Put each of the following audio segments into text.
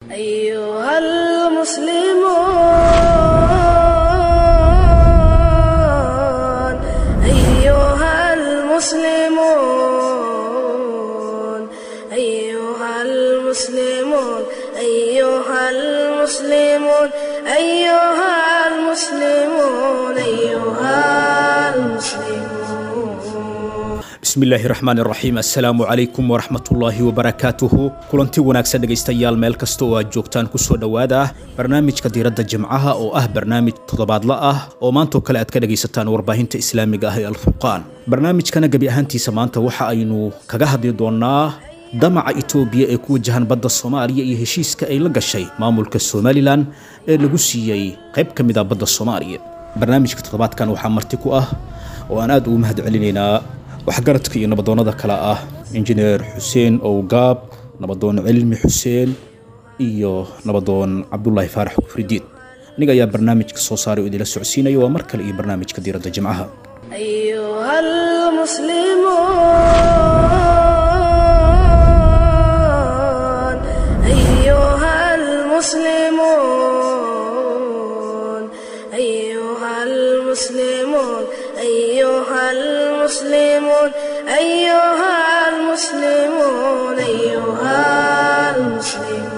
أيها المسلمون أيها المسلمون أيها المسلمون أيها المسلمون أيها المسلمون أيها المسلمون bismillaahi raxmaan raxiim assalaamu calaykum waraxmatullaahi wabarakaatuhu kulanti wanaagsan dhegaystayaal meel kasta oo aad joogtaan kusoo dhowaada barnaamijka diiradda jimcaha oo ah barnaamij toddobaadla ah oo maantoo kale aad ka dhegaysataan warbaahinta islaamiga ah ee alfurqaan barnaamijkana gebi ahaantiisa maanta waxa aynu kaga hadli doonaa damaca itoobiya ee ku wajahan badda soomaaliya iyo heshiiska ay la gashay maamulka somalilan ee lagu siiyey qayb ka mid a badda soomaaliya barnaamijka toddobaadkan waxaa marti ku ah oo aan aad ugu mahad celinaynaa waxgaradka iyo nabadoonnada kale ah injineer xuseen owgaab nabadoon cilmi xuseen iyo nabadoon cabdulaahi faarax kufridiid aniga ayaa barnaamijka soo saaray oo idila socodsiinaya waa mar kale iyo barnaamijka diiradda jimcaha أيها المسلمون أيها المسلمون أيها المسلمون أيها المسلمون أيها المسلمون أيها المسلمون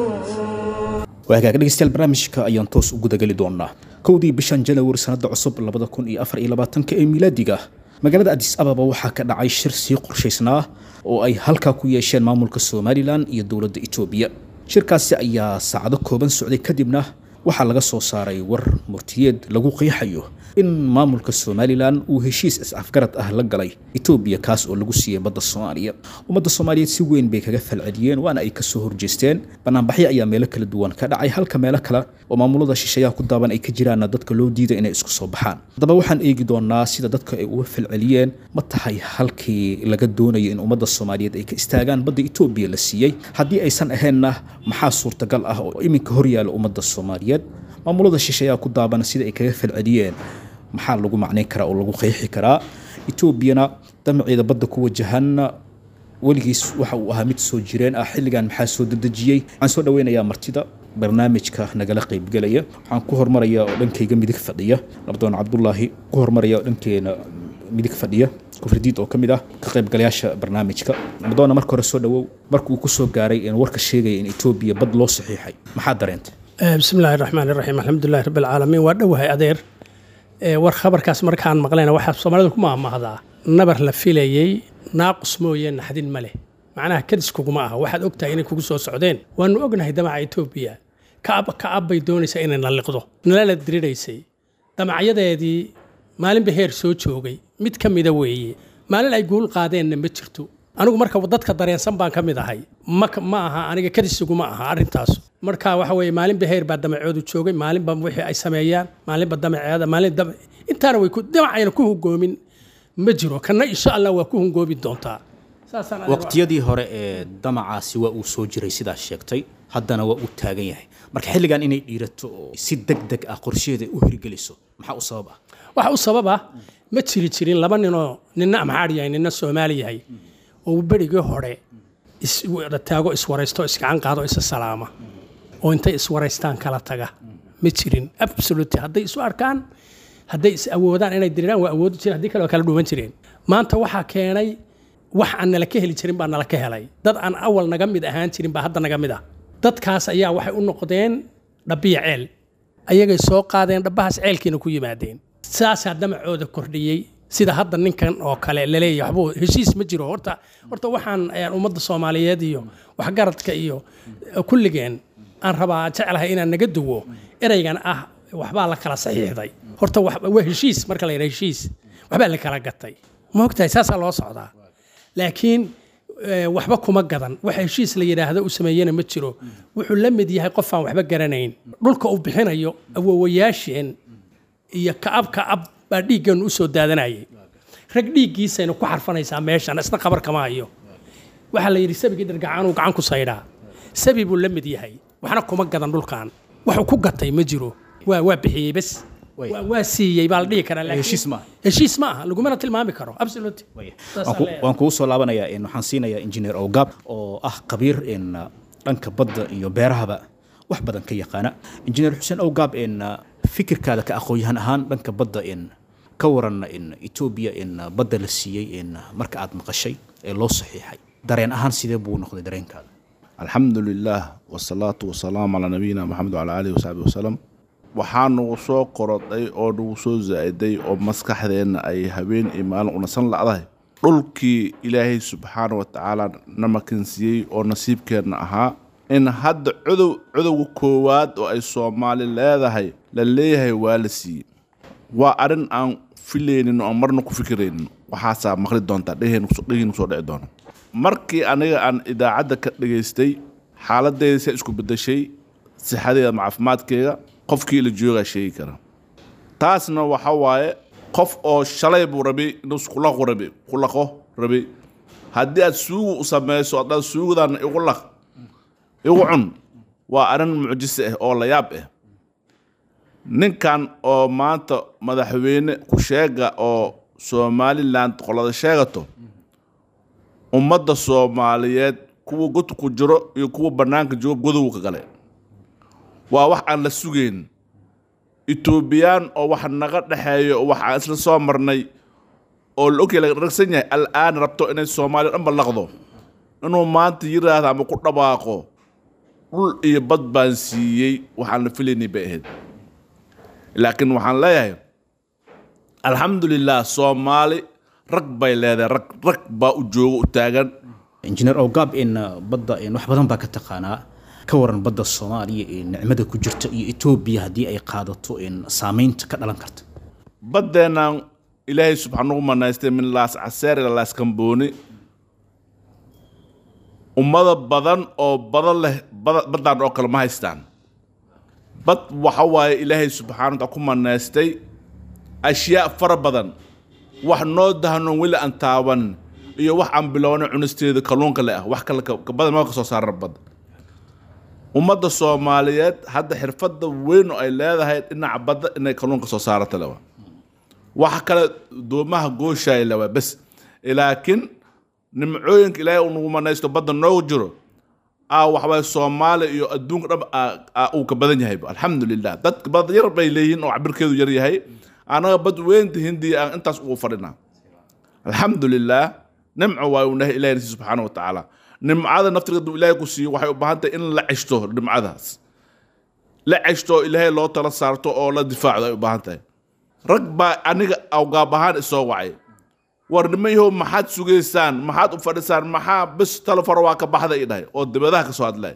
waa hagaag dhegeystayaal barnaamijka ayaan toos u gudageli doonaa kowdii bishan janawari sanada cusub labada kun iyo afar iyo labaatanka ee miilaadiga magaalada adis ababa waxaa ka dhacay shir sii qorshaysnaa oo ay halkaa ku yeesheen maamulka somalilan iyo dowladda itoobiya shirkaasi ayaa saacado kooban socday kadibna waxaa laga soo saaray war murtiyeed lagu qiixayo in maamulka somalilan uu heshiis is-afgarad ah la galay etoobiya kaas oo lagu siiyey badda soomaaliya ummadda soomaaliyeed si weyn bay kaga falceliyeen waana ay kasoo horjeesteen banaanbaxyo ayaa meelo kala duwan ka dhacay halka meelo kale oo maamulada shisheeyaha ku daaban ay ka jiraanna dadka loo diiday inay isku soo baxaan haddaba waxaan eegi doonaa sida dadka ay uga falceliyeen ma tahay halkii laga doonayo in ummadda soomaaliyeed ay ka istaagaan badda etoobiya la siiyey haddii aysan ahaynna maxaa suurtagal ah oo iminka horyaala ummadda soomaaliyeed maamulada shisheeyaha ku daabana sida ay kaga falceliyeen maxaa lagu macnayn karaa oo lagu qeexi karaa etoobiyana damaceeda badda ku wajahanna weligiis waxa uu ahaa mid soo jireen ah xilligan maxaa soo dedejiyey waxaan soo dhaweynayaa martida barnaamijka nagala qaybgelaya waxaan ku hormarayaa oo dhankayga midig fadhiya nabadoon cabdulaahi ku hormaraya oo dhankeena midig fadhiya kufridiid oo ka mid ah ka qaybgalayaasha barnaamijka nabadoonna marka hore soo dhawow markuu ku soo gaaray in warka sheegaya in etoobiya bad loo saxiixay maxaa dareentay bismi illaahi raxmaan iraxiim alxamdulilahi rabbi alcaalamiin waa dhowahay adeer Ee, war khabarkaas markaan maqlayna waxaa soomaalida ku maahmaahdaa nabar la filayey naaqus mooye naxdin ma leh macnaha kadis kuguma aha waxaad ogtahay inay kugu soo socdeen waanu ognahay damaca etoobiya kaab kaab bay doonaysaa inay nalliqdo nalala diriraysay damacyadeedii maalinba heer soo joogay mid ka mida weeye maalin ay guul qaadeenna ma jirto anigu marka dadka dareensan baan ka mid ahay ma ma aha aniga kadisuguma aha arrintaas marka waxa weeye maalinba heer baa damacoodu joogay maalinba wixii ay sameeyaan maalinba damaceeda maalin dam intaana way ku damacayna ku hungoomin ma jiro kana insha allah waa ku hungoomi doontaa saasaan aniga- waqtiyadii hore ee damacaasi waa uu soo jiray sidaas sheegtay haddana waa uu taagan yahay marka xilligan inay dhiirato oo si deg deg ah qorsheeda u hirgeliso maxaa u sabab ah waxa u sababa ma jiri jirin laba ninoo nina amxaar yahay nina soomaali yahay oo berigii hore iswada taago iswaraysto isgacan qaado isa salaama oo intay iswaraystaan kala taga ma jirin absolute hadday isu arkaan hadday is awoodaan inay diriraan waa awoodi jireen haddii kale waa kala dhuuman jireen maanta waxaa keenay wax aan nala ka heli jirin baa nala ka helay dad aan awal naga mid ahaan jirin baa hadda naga mid ah dadkaas ayaa waxay u noqdeen dhabiya ceel ayagay soo qaadeen dhabbahaas ceelkiina ku yimaadeen saasaa damacooda kordhiyey sida hadda ninkan oo kale laleeyahay waxbuu heshiis ma jiro horta horta waxaan ayaan ummadda soomaaliyeed iyo waxgaradka iyo eh, kulligeen aan rabaa jeclahay inaan naga duwo ereygan ah waxbaa la kala saxiixday horta wax- waa heshiis marka la yidhaha heshiis waxbaa la kala gatay ma ogtahay saasaa loo socdaa laakiin eh, waxba kuma gadan wax heshiis la yidhaahdo u sameeyena ma jiro wuxuu la mid yahay qof aan waxba garanayn dhulka uu bixinayo awowayaasheen iyo ka'ab ka'ab baa dhiiggeenu u soo daadanayay rag dhiiggiisayna ku xarfanaysaa meeshan isna qabar kama hayo waxaa la yidhi sabigii dhargacaanuu gacan ku saydhaa sabi buu la mid yahay waxna kuma gadan dhulkan waxuu ku gatay ma jiro waa waa bixiyey bes Way. waa- waa siiyey baa la dhihi karaa laakiin- heshiis maaha. heshiis ma aha lagumana tilmaami karo absolute Waya. Saas Waan ku- aan leeyahay. waan kugu soo laabanayaa in waxaan siinayaa engineer ogab oo ah khabiir in uh, dhanka badda iyo beerahaba wax badan ka yaqaana injineer xuseen awgaab in fikirkaada ka aqoon-yahan ahaan dhanka badda in ka waran in etoobiya in badda la siiyey in marka aad maqashay ee loo saxiixay dareen ahaan sidee buu noqday dareenkaada alxamdu lilaah wasalaatu wasalaamu calaa nabiyina maxamed wacalaa aalihi wasaxbi wasalam waxaa nagu soo korodhay oo nagu soo zaa-iday oo maskaxdeenna ay habeen iyo maalin unasan lacdahay dhulkii ilaahay subxaana wa tacaala na makansiiyey oo nasiibkeenna ahaa in hadda cudow cudowga koowaad oo ay soomaali leedahay la leeyahay waa la siiyey waa arrin aan filaynin oo aan marna ku fikiraynin waxaasaa maqli doontaa dheheen dhehiinu soo dhici doona markii aniga aan idaacadda ka dhegaystay xaaladeyda se isku bedeshay sixadeeda ama caafimaadkeega qofkii la joogaa sheegi kara taasna waxa waaye qof oo shalay buu rabay inuu kulaqu rabi kulaqo rabay haddii aad suugu u samayso haddaad suugudan igu laq igu cun waa arrin mucjise ah oo layaab ah ninkan oo maanta madaxweyne ku sheega oo somalilan qolada sheegato ummadda soomaaliyeed kuwa god ku jiro iyo kuwa bannaanka jooga godowga gale waa wax aan la sugayn etoobiyaan oo wax naga dhexeeyo oo wax aan isla soo marnay oo la ogyahay laga ragsan yahay al-aan rabto inay soomaaliya dhan ballaqdo inuu maanta yiraahdo ama ku dhawaaqo dhul iyo bad baan siiyey waxaan la filaynay bay ahayd laakiin waxaan leeyahay alxamdulilah soomaali rag bay leedahay rag rag baa u jooga u taagan injineer awgaab in badda in wax badan baa ka taqaanaa ka waran badda soomaaliya ee nicmada ku jirta iyo etoobiya haddii ay qaadato in saameynta ka dhalan karta baddeennan ilaahay subxaan ugu manaystay min laas caseer ila laas kambooni ummada badan oo badan leh bada- baddan oo kale ma haystaan bad waxa waaye ilaahay subxaana wataala ku manaystay ashyaa fara badan wax noo dahnoon weli aan taaban iyo wax aan bilowna cunisteeda kalluunka le ah wax kale ka ka badan ma ka soo saaran badda ummadda soomaaliyeed hadda xirfadda weyn oo ay leedahay dhinaca badda inay kalluunka soo saarata lewa waxa kale doomaha gooshaay lewa bes laakiin nimcooyinka ilaahay uu nagu manaysto badda noogu jiro aa waxbay soomaaliya iyo adduunka dhan aa- aa uu ka badan yahay alxamdulilah dadka bad yar bay leeyihiin oo cabirkeedu yar yahay anaga bad weynta hindiya aan intaas ugu fadhinaa alxamdulilah nimco waa uu nahay ilahay nasiy subxaana wa tacaala nimcada naftiga hadduu ilaahay ku siiyo waxay u baahan tahay in la ceshto nimcadaas la ceshto oo ilaahay loo tala saarto oo la difaacdo ay u baahan tahay rag baa aniga awgaab ahaan isoo wacay war nimayahow maxaad sugaysaan maxaad u fadhisaan maxaa bis talefar waa ka baxda i dhahay oo dibadaha ka soo hadlaya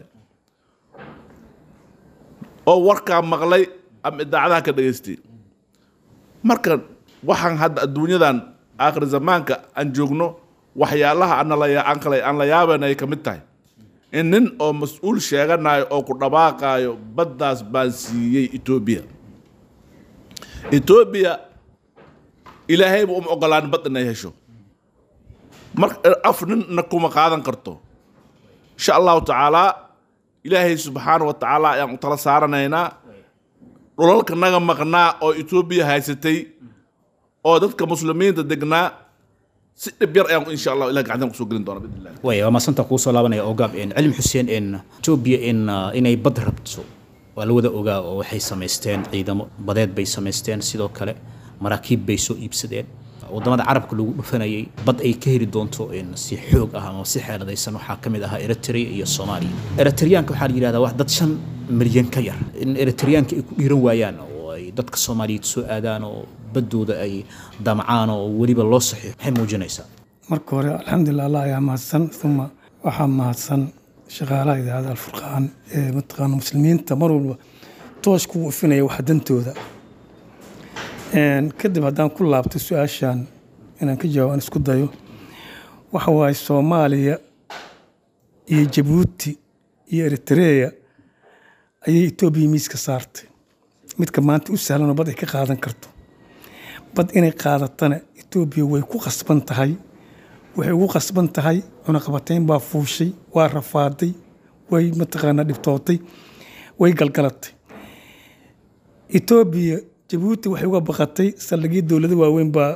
oo warkaa maqlay ama idaacadaha ka dhegaystay marka waxaan hadda adduunyadan aakhir zamaanka aan joogno waxyaalaha aan la- aan kale aan la yaaban ay ka mid tahay in nin oo mas-uul sheeganayo oo ku dhawaaqaayo baddaas baan siiyey etoobiya etoobiya ilaahayba uma ogolaan bad inay hesho mar af ninna kuma qaadan karto insha allahu tacaalaa ilaahay subxaana wa tacaala ayaan u tala saaranaynaa dhulalka naga maqnaa oo etoobiya haysatay oo dadka muslimiinta degnaa si dhib yar ayaan insha allah ilah gacantan kusoo gelin doona bidn illah way waa maasanta kuu soo laabanaya ogaab in cilmi xuseen in etoobiya in uh, inay bad rabto waa la wada ogaa oo waxay samaysteen ciidamo badeed bay samaysteen sidoo kale maraakiib bay soo iibsadeen wadamada carabka lagu dhufanayay bad ay ka heli doonto in si xoog ah ama si xeeladaysan waxaa ka mid ahaa eritrea iyo soomaaliya eritriyaanka waxaa la yidhahdaa wax dad shan milyan ka yar in eritriyaanka ay ku dhiiran waayaan oo ay dadka soomaaliyeed soo aadaan oo baddooda ay damcaan oo weliba loo saxiixo maxay muujinaysaa marka hore alxamdulilah allah ayaa mahadsan uma waxaa mahadsan shaqaalaha idaacadda alfurqaan ee mataqaana muslimiinta mar walba toos kugu ifinaya waxa dantooda Een, kadib haddaan ku laabto su-aashan inaan ka jawaab aan isku dayo waxa waaye soomaaliya iyo jabuuti iyo eritrea ayay etoobiya miiska saartay midka maanta u sahlan oo bad ay ka qaadan karto bad inay qaadatana etoobiya way ku qasban tahay waxay ugu qasban tahay cunaqabatayn baa fuushay waa rafaaday way mataqaanaa dhibtootay way galgalatay etoobiya jabuuti waxay uga baqatay saldhigyo dowlado waaweyn baa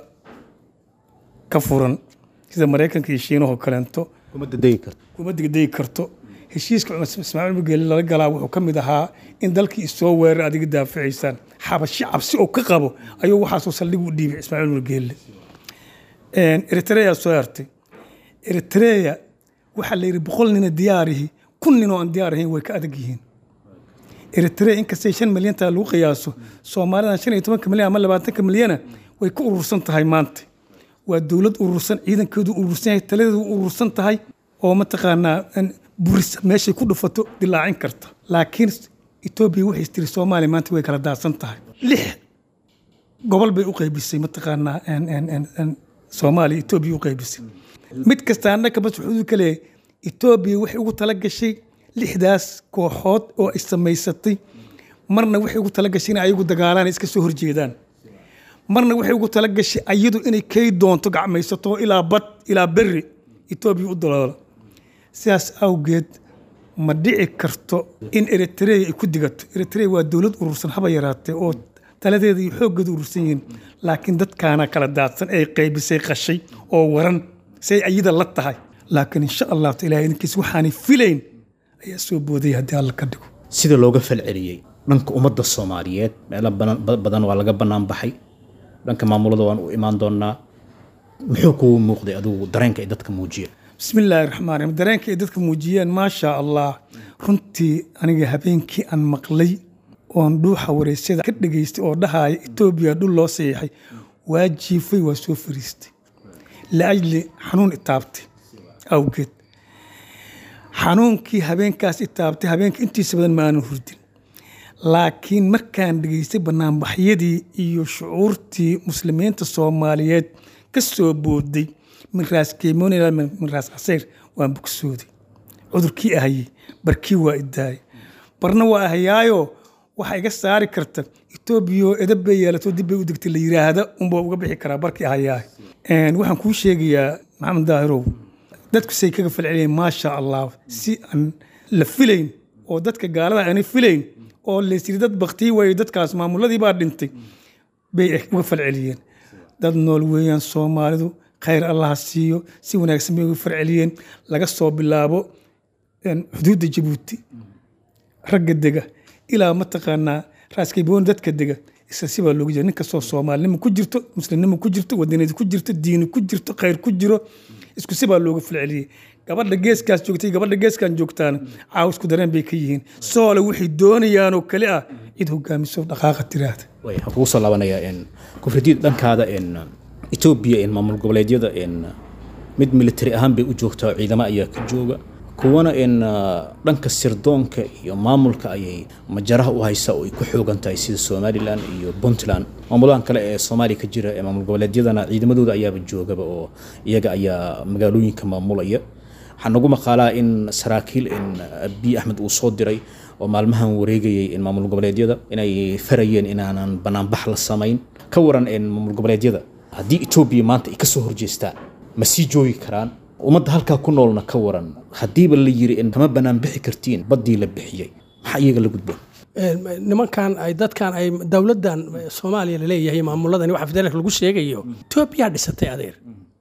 ka furan sida maraykanka iyo shiinahoo kaleento kuma dadegi karto kuma degdegi karto heshiiska cumar ismaaciil mugeeli lala galaa wuxuu ka mid ahaa in dalkii isoo weerar adiga daafacaysaan xabashi cabsi oo ka qabo ayuu waxaasoo saldhig u dhiibay ismaaciil mugeeli eritrea soo hartay eritrea waxaa la yidhi boqol nina diyaarihi kun nin oo aan diyaar ahayn way ka adag yihiin eritrea inkastay shan milyantaa lagu qiyaaso soomaalidan shan iyo tobanka milyan ama labaatanka milyana way ka urursan tahay maanta waa dowlad urursan ciidankeedu urursan yahay taladeedu urursan tahay oo mataqaanaa buris meeshay ku dhufato dilaacin karta laakiin etoobiya waxay tiri soomaaliya maanta way kala daadsan tahay lix gobol bay u qaybisay mataqaanaa soomaaliya etoobiya u qaybisay mid kasta annaka bas wuxuu ka leeyahay etoobiya waxay ugu tala gashay lixdaas kooxood oo ay samaysatay marna waxay ugu tala gashay inay ayagu dagaalaan iska soo horjeedaan marna waxay ugu tala gashay ayadu inay kay doonto gacmaysato ilaa bad ilaa berri etoobiya u daloola sidaas awgeed ma dhici karto in eritrea ay ku digato eritrea waa dowlad urursan haba yaraatee oo taladeeda iyo xooggeeda urursan yihiin laakiin dadkaana kala daadsan ay qaybisay qashay oo waran say ayada la tahay laakiin insha allahu taala idinkiis waxaanay filayn ayaa soo boodaya haddii alla ka dhigo sida looga falceliyey dhanka ummadda soomaaliyeed meelo badan waa laga bannaan baxay dhanka maamulada waan u imaan doonaa muxuu kugu muuqday adigu dareenka ay dadka muujiyeen bismi illaahi raxmaan raxiim dareenka ay dadka muujiyeen maasha allah runtii aniga habeenkii aan maqlay oon dhuuxa wareysyada ka dhegaystay oo dhahaya etoobiya dhul loo saxiixay waa jiifay waa soo fariistay liajli xanuun itaabtay awgeed xanuunkii habeenkaas itaabtay habeenka intiisa badan ma aanan hurdin laakiin markaan dhegaystay banaanbaxyadii iyo shucuurtii muslimiinta soomaaliyeed ka soo booday min raas keemoon ilaa min raas casayr waan bogsooday cudurkii ahayey barkii waa idaayay barna waa ahayaayo waxaa iga saari karta etoobiya edab bay yeelato dib bay u degtay la yiraahda unbaa uga bixi karaa barkii ahayaah waxaan kuu sheegayaa maxamed daahirow dadku say kaga falceliyeen maasha allah si aan la filayn oo dadka gaalada aanay filayn oo laysiri dad baktii waayey dadkaas maamuladii baa dhintay bay uga falceliyeen dad nool weeyaan soomaalidu khayr allaha siiyo si wanaagsan bay uga falceliyeen laga soo bilaabo xuduudda jabuuti ragga dega ilaa mataqaanaa raaskayboon dadka dega isla sibaa looga jira nin kastoo soomaalinimo ku jirto muslimnimo ku jirto wadaniyad ku jirto diini ku jirto khayr ku jiro isku sibaa looga falceliyey gabadha geeskaas joogtay gabadha geeskan joogtaana caaw isku dareen bay ka yihiin soole waxay doonayaanoo kale ah cid hogaamiso dhaqaaqa tiraahda way waxaan kugu soo laabanayaa kufridiid dhankaada etoobiya maamul goboleedyada mid military ahaan bay u joogtaa oo ciidamo ayaa ka jooga kuwana in dhanka sirdoonka iyo maamulka ayay majaraha u haysaa oo ay ku xoogan tahay sida somalilan iyo puntland maamulahan kale ee soomaaliya ka jira ee maamul goboleedyadana ciidamadooda ayaaba joogaba oo iyaga ayaa magaalooyinka maamulaya waxaa nagu maqaalaa in saraakiil in abiy axmed uu soo diray oo maalmahan wareegayay in maamul goboleedyada inay farayeen inaanan banaanbax la samayn ka waran in maamul goboleedyada haddii etoobiya maanta ay ka soo horjeestaan ma sii joogi karaan ummadda halkaa ku noolna ka waran haddiiba la yiri in kama bannaan bixi kartiin baddii la bixiyey maxaa iyaga la gudboon nimankan ay dadkan ay dowladdan soomaaliya laleeyahay maamuladani waxa federaalka lagu sheegayo etoobiyaa dhisatay adeer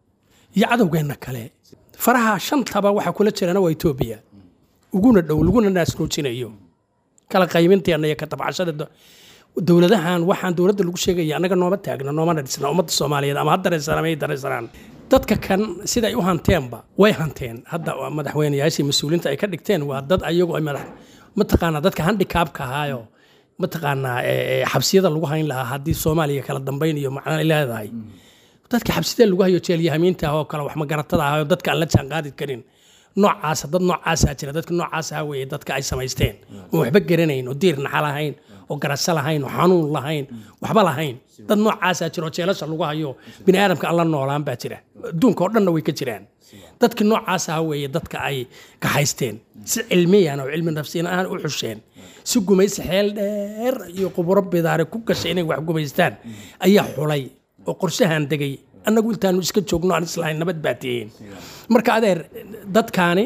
iyo cadowgeenna kale faraha shantaba waxa kula jirana waa etoobiya uguna dhow laguna naasroojinayo kala qaybinteenna iyo ka tabcashada dowladahan waxaan dowladda lagu sheegaya annaga nooma taagna noomana dhisna ummadda soomaaliyeed ama ha dareensanaan ama dareensanaan dadka kan sida ay u hanteenba way hanteen hadda madaxweyneyaashii mas-uuliinta ay ka dhigteen waa dad ayagu ay madax mataqaanaa dadka handikaabka ahaayo mataqaanaa xabsiyada lagu hayn lahaa haddii soomaaliya kala dambayn iyo macna ay leedahay dadka xabsiyada lagu hayo jeelyahamiinta ah oo kale wax magaratada ahaayo dadka aan la jaanqaadi karin noocaasa dad noocaasaa jira dadka noocaasaa weeye dadka ay samaysteen oo waxba garanayn oo diir naxa lahayn oo garasho lahayn oo xanuun lahayn waxba lahayn dad noocaasaa jira oo jeelasha lagu hayo bini aadamka aan la noolaan baa jira adduunka oo dhanna way ka jiraan dadka noocaasaa weeye dadka ay kaxaysteen si cilmiyan oo cilmi nafsiyan ahaan u xusheen si gumaysi xeel dheer iyo quburo bidaare ku gashay inay wax gumaystaan ayaa xulay oo qorshahan degay annagu intaanu iska joogno aan islahayn nabad baa tihiin marka adeer dadkaani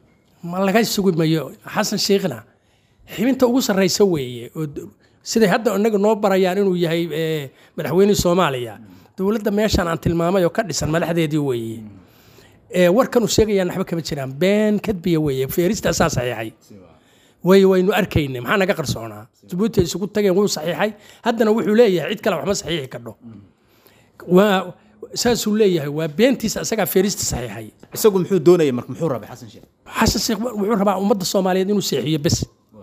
ma laga sugi mayo xasan sheikhna xibinta ugu sarraysa weeye oo siday hadda inaga noo barayaan inuu yahay madaxweynihii soomaaliya dowladda meeshan aan tilmaamay oo ka dhisan madaxdeedii weeye ee warkan uu sheegayaan waxba kama jiraan been kadbiya weeye feerista asaa saxiixay way waynu arkaynay maxaa naga qarsoonaa jabuuti ay isugu tageen wuu saxiixay haddana wuxuu leeyahay cid kale waxma saxiixi kadho waa saasuu leeyahay waa beentiisa asagaa feerista saxiixay isagu muxuu doonayay marka muxuu rabay xasan sheekh xasan sheekh wuxuu rabaa ummadda soomaaliyeed inuu seexiyo bes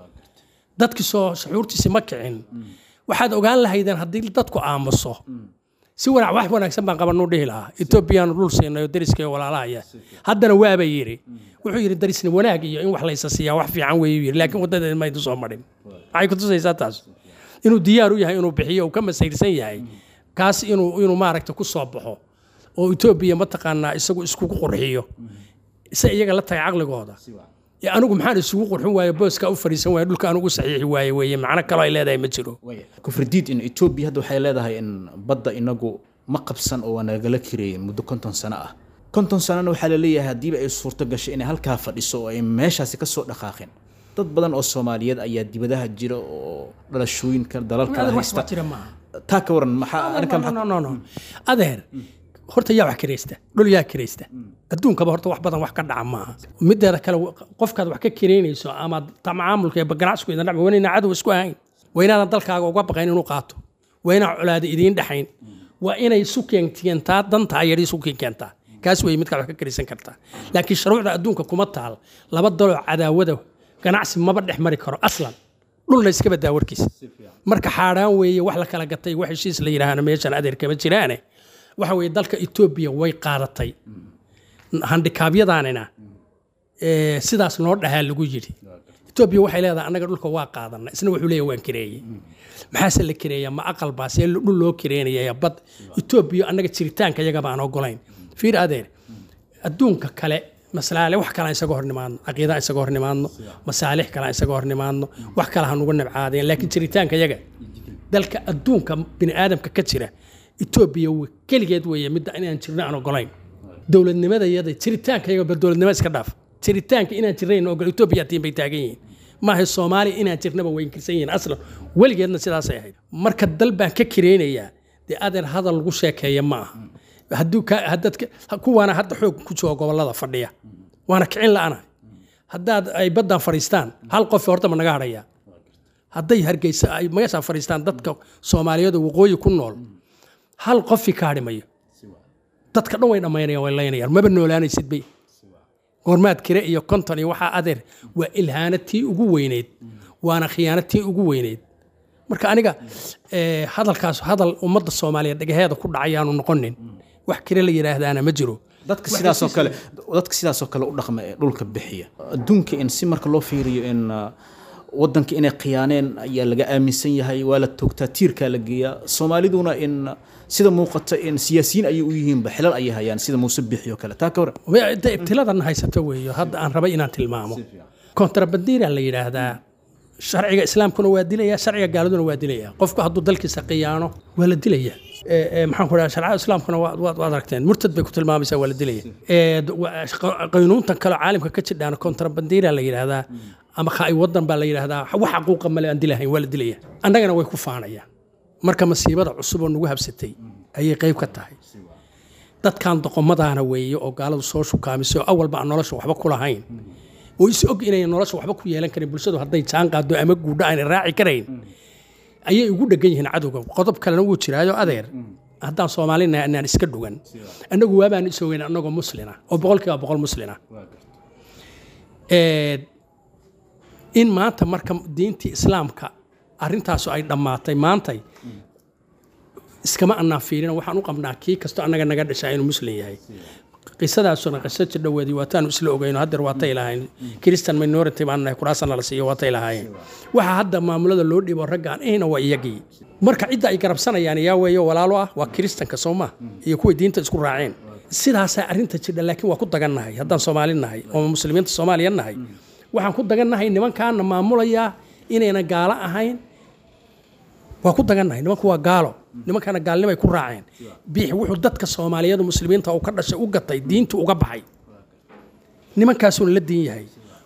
dadkii soo shucuurtiisi ma kicin waxaad ogaan lahaydeen haddii dadku aamuso si wanaag wax wanaagsan baan qabanuu dhihi lahaa etoobiyaanu dhul siinay oo deriska iyo walaalahaya haddana waaba yidhi wuxuu yidhi darisni wanaag iyo in wax laysa siiyaa wax fiican weeyu yidhi laakiin waddadeed maydu soo marin maxay ku tusaysaa taas inuu diyaar u yahay inuu bixiyo uu ka masayrsan yahay kaas inuu inuu maaragta ku soo baxo oo etoobiya mataqaanaa isagu iskugu qurxiyo se iyaga la tagay caqligooda ee anigu maxaan isugu qurxin waaye booska u fadhiisan waaye dhulka anugu saxiixi waaye weeye macno kaloo ay leedahay ma jiro kufridiid in etoobiya hadda waxay leedahay in badda inagu ma qabsan oo waa nagala kireeyey muddo konton sano ah konton sanona waxaa la leeyahay haddiiba ay suurto gashay inay halkaa fadhiso oo ay meeshaasi ka soo dhaqaaqeen dad badan oo soomaaliyeed ayaa dibadaha jira oo dhalashooyinka dalal kala wax haysta jira maaha taa ka waran maxaa arrinkaa maxaa no no no adeer horta yaa wax kiraysta dhul yaa kiraysta adduunkaba horta wax badan wax ka dhaca maaha mideeda kale qofkaad wax ka kiraynayso ama macaamulka iyo ganacsigu idin dhacma waa inayna cadow isku ahayn waa inaadan dalkaaga uga baqayn inuu qaato waa inaan colaada idiin dhexayn waa inay isu keentaa dantaa yadhi isu keentaa kaas wey midkaad wax ka kiraysan kartaa laakiin shuruucda adduunka kuma taal laba daloo cadaawada ganacsi maba dhex mari karo aslan dhulna iska badaa warkiisa marka xaaraan weeye wax la kala gatay wax heshiis la yidhaahna meeshan adeer kama jiraane waxa weeye dalka etoobiya way qaadatay handikaabyadaanina ee, sidaas noo dhahaa lagu yidhi etoobiya waxay leedahay annaga dhulka waa qaadana isna wuxuu leeyahay waan kireeyey maxaase la kireeyaa ma aqal baa see dhul loo kireynaya bad etoobiya annaga jiritaanka iyaga baan ogolayn fiir adeer adduunka kale maslaale wax kale aan isaga hor nimaadno caqiida aan isaga hor nimaadno masaalix kale aan isaga hor nimaadno wax kale ha nugu nibcaadeen laakiin jiritaanka iyaga dalka adduunka bini aadamka ka jira etoobiya wa- keligeed weeye midda inaan jirno aan ogolayn dowladnimada iyada jiritaanka iyaga bal dowladnimo iska dhaaf jiritaanka inaan jirnayn ogol etoobiya tiin bay taagan yihiin maaha soomaaliya inaan jirnaba way inkirsan yihiin aslan weligeedna sidaasay ahayd marka dal baan ka kireynayaa dee adeer hadal lagu sheekeeya ma aha hadduu ka haddadka kuwaana hadda xoog ku jooga gobollada fadhiya waana kicin la'ana haddaad ay baddan fadhiistaan hal qof horta ma naga hadhayaa hadday hargeysa ay meeshaa fadhiistaan dadka soomaaliyeed oo waqooyi ku nool hal qofi ka hadhi mayo dadka dhan way dhammaynayaan way laynayaan maba noolaanaysid bay goormaad kire iyo konton iyo waxaa adeer waa ilhaana tii ugu weyneyd waana khiyaano tii ugu weyneyd marka aniga eh, hadalkaas hadal ummadda soomaaliyeed dhagaheeda ku dhacayaanu noqonin wax kire la yidhaahdaana ma jiro dadka sidaasoo kale dadka sidaasoo kale u dhaqma ee dhulka bixiya adduunka in si marka loo fiiriyo in uh, wadanka inay khiyaaneen ayaa laga aaminsan yahay waa la toogtaa tiirkaa la geeyaa soomaaliduna in uh, sida muuqata in siyaasiyiin ayay u yihiinba xilal ayay hayaan sida muuse bixi oo kale taa ka waran Wa- de- ibtiladan haysato weeyo hadda aan rabay inaan tilmaamo kontrabandiira la yidhaahdaa sharciga islaamkuna waa dilaya sharciga gaaladuna waa dilaya qofku hadduu dalkiisa khiyaano waa la dilaya Ee, ee, maxaan ku dhaha sharcada islaamkuna waa- waad waad aragteen murtad bay ku tilmaamaysaa waa la dilaya Ee, d- wa- qa- qaynuuntan kale caalamka ka jidhaana kontrabandiira la yidhaahdaa ama khaai wadan baa la yidhaahdaa wax xaquuqa male aan dilahayn waa la dilaya annagana way ku faanayaan marka masiibada cusub oo nagu habsatay ayay qayb ka tahay dadkan doqomadaana weeye oo gaaladu soo shukaamisay oo awalba aan nolosha waxba ku lahayn oo is og inay nolosha waxba ku yeelan karin bulshadu hadday jaan qaado ama guudho aanay raaci karayn ayay ugu dhegan yihiin cadowga qodob kalena wuu jiraayo adeer haddaan soomaalina inaan iska dhugan annagu waabaan isogeyn annagoo muslina oo boqolkiiba boqol muslina Ee, in maanta marka diintii islaamka arrintaasu ay dhammaatay maantay iskama annaan fiirina waxaan u qabnaa kii kasto annaga naga dhashaa inuu muslim yahay qisadaasuna qiso jidhoweedii waataanu isla ogeyno haddeer waatay lahayn christian minority baan nahay kuraasana la siiyo waatay lahaayeen waxa hadda maamulada loo dhibo raggaan ihna waa iyagii marka cidda ay garabsanayaan yaa weeyo walaalo ah waa kiristanka soo ma iyo kuway diinta isku raaceen sidaasaa arrinta jidha laakiin waa ku dagannahay haddaan soomaali nahay oo muslimiinta soomaaliya nahay waxaan ku dagannahay nimankaana maamulayaa inayna gaalo ahayn waa ku dagannahay nimanku waa gaalo nimankana gaalnimay ku raaceen biixi wuxuu dadka soomaaliyeed muslimiinta uu ka dhashay u gatay diintu uga baxay nimankaasuuna la diin yahay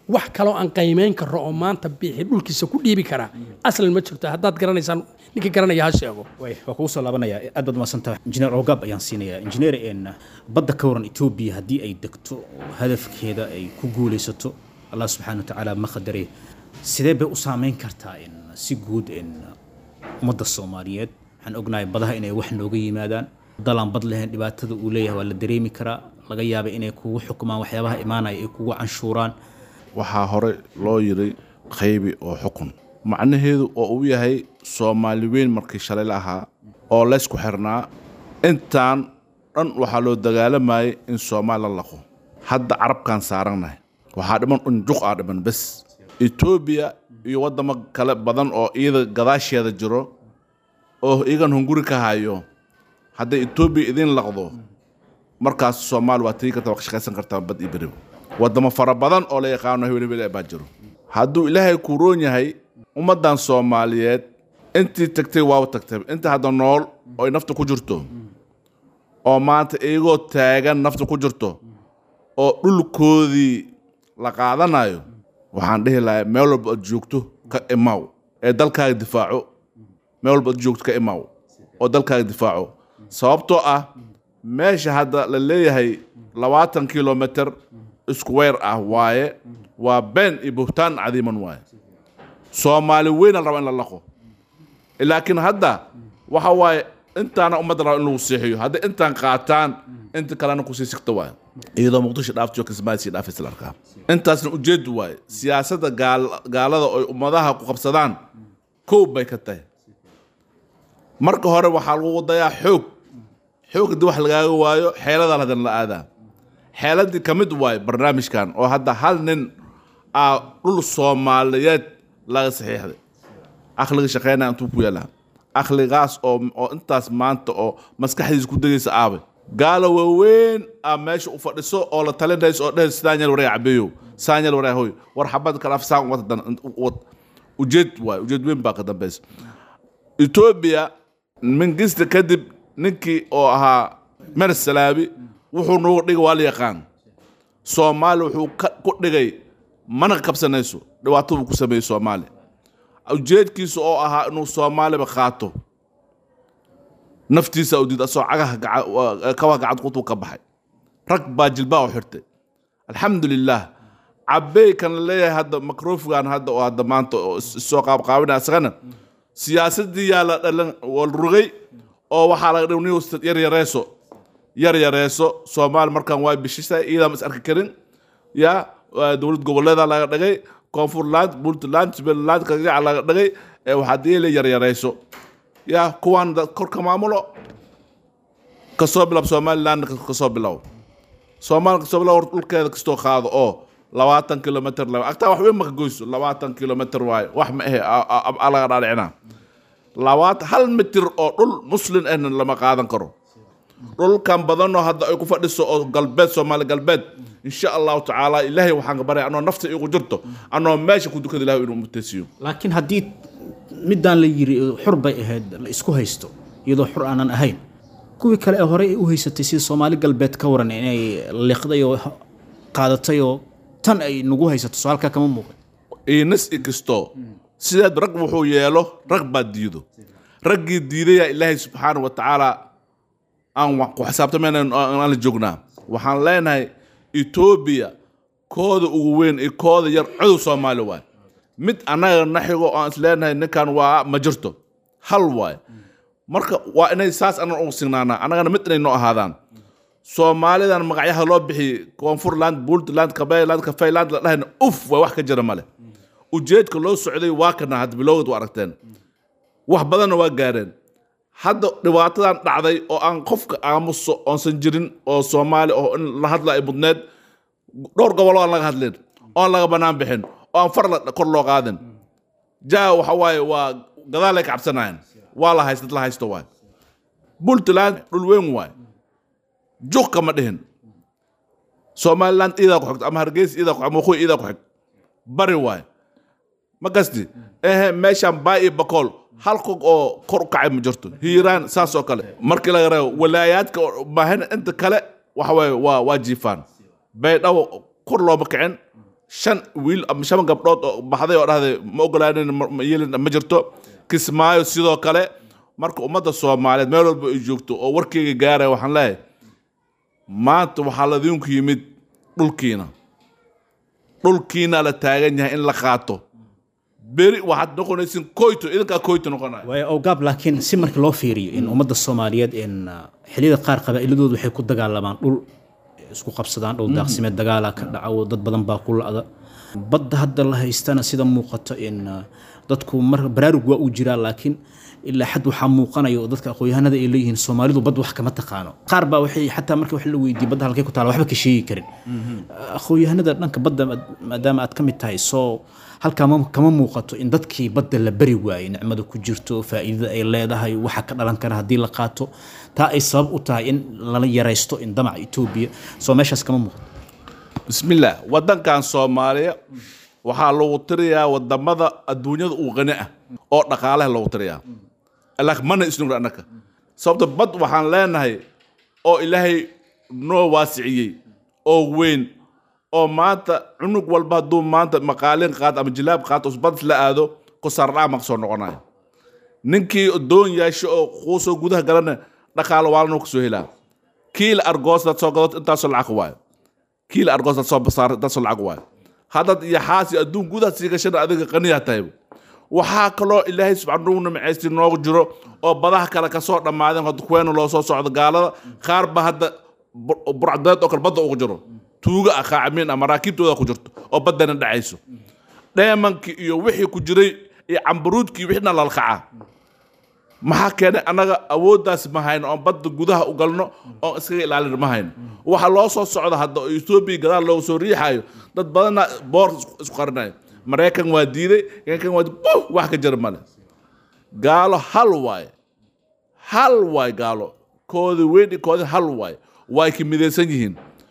wax kaloo aan qiimeyn karo oo maanta bixi dhulkiisa ku dhiibi karaa aslan ma jirto haddaad garanaysaan ninka garanaya ha sheego way waa kugu soo laabanaya aad baad mahadsantahay injineer ogab ayaan siinayaa injineer een badda ka waran etoobiya haddii ay degto hadafkeeda ay ku guulaysato allah subxaana wa tacaala ma qadare sidee bay u saameyn kartaa in si guud in ummadda soomaaliyeed waxaan ognahay badaha inay wax nooga yimaadaan dalaan bad lahayn dhibaatada uu leeyahay waa la dareemi karaa laga yaaba inay kugu xukumaan waxyaabaha imaanaya ay kugu canshuuraan waxaa hore loo yiri qaybi oo xukun macnaheedu oo uu yahay soomaali weyn markii shalay la ahaa oo laysku xirnaa intaan dhan waxaa loo dagaalamayay in soomaali la laqo hadda carabkaan saarannahay waxaa dhiman unjuq aa dhiman bes etoobiya iyo waddamo kale badan oo iyada gadaasheeda jiro oo iyagan hunguri ka hayo hadday etoobiya idiin laqdo markaas soomaali waa tigi karta waa ka shaqaysan kartaa bad iyo beriba waddamo fara badan oo la yaqaano hebel hebel baa jiro hadduu ilaahay ku roon yahay ummaddan soomaaliyeed intii tagtay waa tagtay inta hadda nool oo ay nafta ku jirto oo maanta iyagoo taagan nafta ku jirto oo dhulkoodii la qaadanayo waxaan dhihi lahaa meel walba aad joogto ka imaaw ee dalkaaga difaaco meel walba aad joogto ka imaaw oo dalkaaga difaaco sababtoo ah meesha hadda la leeyahay labaatan kilomitr isku weer ah waaye waa been iyo buhtaan cadiiman waaye soomaali weyna la raba in la laqo laakiin hadda waxa waaye intaana ummadda raba in lagu seexiyo hadday intaan qaataan inta kalena kusii sigta waaye iyadoo muqdisho dhaaftiyo kismaayisii dhaafaysa la arkaa intaasna ujeedu waaye siyaasadda gaal- gaalada oy ummadaha ku qabsadaan kow bay ka tahay marka hore waxaa lagu dayaa xoog xoog haddii wax lagaaga waayo xeeladaa hadan la aadaa xeeladii ka mid waaye barnaamijkan oo hadda hal nin aa dhul soomaaliyeed laga saxiixday akhliga shaqeynaya intuu ku yaalaa akhligaas oo oo intaas maanta oo maskaxdiisa ku degaysa aabay gaala waaweyn aa meesha u fadhiso oo la talinayso oo dheh sidaan yal wareega cabeeyow sidaan yal wareega hoy war xabad kale afsaan wata dan wad ujeed waaye ujeed weyn baa ka dambaysa etoobiya mingista kadib ninkii oo ahaa mer salaabi wuxuu noogu dhigay waa la yaqaan soomaali wuxuu ka- ku dhigay mana kabsanayso dhibaato buu ku sameeyey soomaali ujeedkiisa oo ahaa inuu soomaaliba qaato naftiisa u diid asoo cagaha gaca- waa- kabaha gacad qutuu ka baxay rag baa jilbaa u xirtay alxamdulilah cabey kan la leeyahay hadda macrofigan hadda oo hadda maanta oo is- isoo qaabqaabinaya isagana siyaasadii yaa la dhalan waa la rogay oo waxaa laga dhigo nin yar yareeso yar yareeso soomaali markaan waa bishisay iyadaa ma is arki karin ya waa dowlad goboleeda laga dhigay koonfurland puntland jubbaland kagaca laga dhigay ee waxaa diile yar yareyso ya kuwaan dad korka maamulo kasoo bilaab somaliland kasoo bilow soomaali kasoo bilow hor dhulkeeda kastoo qaado oo labaatan kilomitr la agtaa wax weyn maka goyso labaatan kilomitr waaye wax ma ahe a- a- a- laga dhaadhicinaa labaatan hal mitir oo dhul muslin ahna lama qaadan karo dhulkan badanoo hadda ay ku fadhiso oo galbeed soomaali galbeed insha allahu tacaala ilaahay waxaan ka baraya anoo nafta igu jirto anoo meesha ku dukada ilahay inuu mutaysiiyo laakiin haddii midaan la yiri xur bay ahayd la isku haysto iyadoo xur aanan ahayn kuwii kale ee horey ay u haysatay sida soomaali galbeed ka waran inay liqday oo qaadatay oo tan ay nagu haysato soo halkaa kama muuqan inas ikisto sideed rag wuxuu yeelo rag baa diido raggii diidaya ilaahay subxaana wa tacaala aan wa- ku xisaabtamayna aan la joognaa waxaan leenahay etoobiya kooda ugu weyn iyo kooda yar codow soomaali waay mid annaga naxigo oo aan is leenahay ninkan waa ma jirto hal waay marka waa inay saas anan ugu signaanaa annagana mid inay noo ahaadaan soomaalidan magacyaha loo bixiyey koonfurland puntland kabeland kafayland la dhahayna uf waa wax ka jira male ujeedka loo socday waa kana hadda bilowgeed waa aragteen wax badanna waa gaareen hadda dhibaatadan dhacday oo aan qofka aamuso oonsan jirin oo soomaali oo in la hadla ay mudneed dhowr gobol oo aan laga hadlin oo aan laga banaan bixin oo aan far la- kor loo qaadin jaa waxa waaye waa gadaalay ka cabsanayaan waa la haysta la haysto waay puntland dhul weyn waay juq kama dhihin somaliland iidaa ku xigto ama hargeysa iidaa ku ama waqooyi iidaa ku xig bari waay ma gasti ehe meeshaan baa iyo bakool hal kog oo kor u kacay ma jirto hiiraan saas oo kale markii laga reebo walaayaadka oo maahan inta kale waxa waaye waa waa jiifaan baydhabo kor looma kicin shan wiil ama shan gabdhood oo baxday oo dhahday ma ogolaanin ma ma yeelin ma jirto kismaayo sidoo kale marka ummadda soomaaliyeed meel walba ay joogto oo warkeyga gaaraya waxaan leeyahay maanta waxaa ladinku yimid dhulkiina dhulkiina la taagan yahay in la qaato beri waxaad noqonaysin koyto idinkaa koyto noqonaya waayo awgaab laakiin si marka loo fiiriyo in ummadda soomaaliyeed in uh, xilliyada qaar qabaa'iladoodu waxay ku dagaalamaan dhul isku qabsadaan dhul daaqsimeed dagaala ka dhaco dad badan baa ku la'da badda hadda la haystana sida muuqato in uh, dadku mar baraarug waa uu jiraa laakiin ilaa xad waxaa muuqanaya oo dadka aqoonyahanada ay leeyihiin soomaalidu bad wax kama taqaano qaar baa waxay xataa marka wax la weydiiyey badda halkay ku taala waxba ka sheegi karin aqoonyahanada dhanka badda maad- maadaama aad ka mid tahay soo halkaa ma- kama muuqato in dadkii badda la bari waayey nicmada ku jirto faa'iidada ay leedahay waxa ka dhalan kara haddii la qaato taa ay sabab u tahay in lala yaraysto in damaca etoobiya soo meeshaas kama muuqato bismillaah wadankan soomaaliya waxaa lagu tiriyaa wadamada adduunyada uu qani ah oo dhaqaalaha lagu tiriyaa laakiin mana isnugna annaka sababta bad waxaan leenahay oo ilaahay noo waasiciyey oo weyn oo maanta cunug walba hadduu maanta maqaalin qaato ama jilaab qaato bad la aado kusaardhac ma kasoo noqonayo ninkii doon yeesho oo kuusoo gudaha galana dhaqaalo waalanu kasoo helaa kiil argoos dad soo gadato intaasoo lacag waayo kiil argoos dad soo basaar intaasoo lacag waayo haddad iyo xaasi adduun gudaha sii gashana adiga qaniyaa tahayba waxaa kaloo ilaahay subxaana u nimcaysti noogu jiro oo badaha kale kasoo dhammaadeen hadda kuweena loo soo socdo gaalada qaar ba hadda bur- burcdeed oo kale badda ugu jiro tuuga ah qaacimiin ah maraakiibtooda ku jirto oo baddana dhacayso dheemankii iyo wixii ku jiray iyo cambaruudkii wixina lalkacaa maxaa keenay annaga awooddaas ma hayno oon badda gudaha u galno oon iskaga ilaalin ma hayno waxa loo soo socda hadda oo etoobiya gadaal loogu soo riixayo dad badana boor isku- isku qarinayo maraykan waa diiday kan waa diiday buh wax ka jira male gaalo hal waaye hal waay gaalo koodi weyn iyo koodi hal waay way ka midaysan yihiin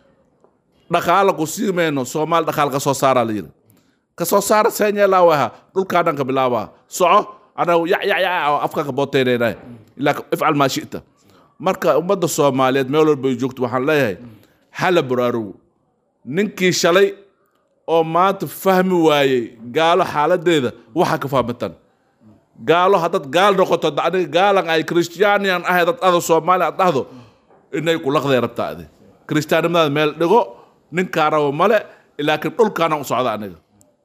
dhaqaala ku sii mayno soomaali dhaqaal ka soo saaraa la yidhi ka soo saara seenyeelaa waha dhulkaadhan ka bilaabaa soco anagu yac yac yac oo afka ka booteynayna ilaa ifcal maa shita marka ummadda soomaaliyeed meel walba ay joogto waxaan leeyahay hala baraarugo ninkii shalay oo maanta fahmi waayey gaalo xaaladeeda waxa ka fahmatan gaalo haddaad gaal noqoto hadda aniga gaalan ay christianian ahay dad ada soomaali aad dhahdo inay ku laqday rabtaa adi kristiyaanimadaada meel dhigo ninkaa rabo male laakiin dhulkaana u socda aniga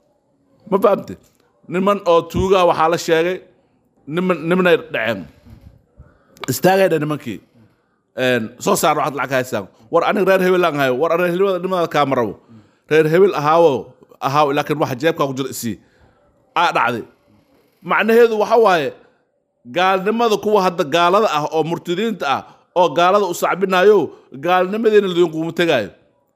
ma fahamte niman oo tuugaa waxaa la sheegay niman nimanay dhaceen istaagayna nimankii Een, soo saar waxaad lacag haysaan war aniga reer hebel aan hayo war aniga hebel nimada kaama rabo reer hebel ahaawo ahaaw laakiin waxa jeebkaa ku jira isii aa dhacday macnaheedu waxa waaye gaalnimada kuwa hadda gaalada ah oo murtadiinta ah oo gaalada u sacbinayo gaalnimadeena ladinkuuma tegaayo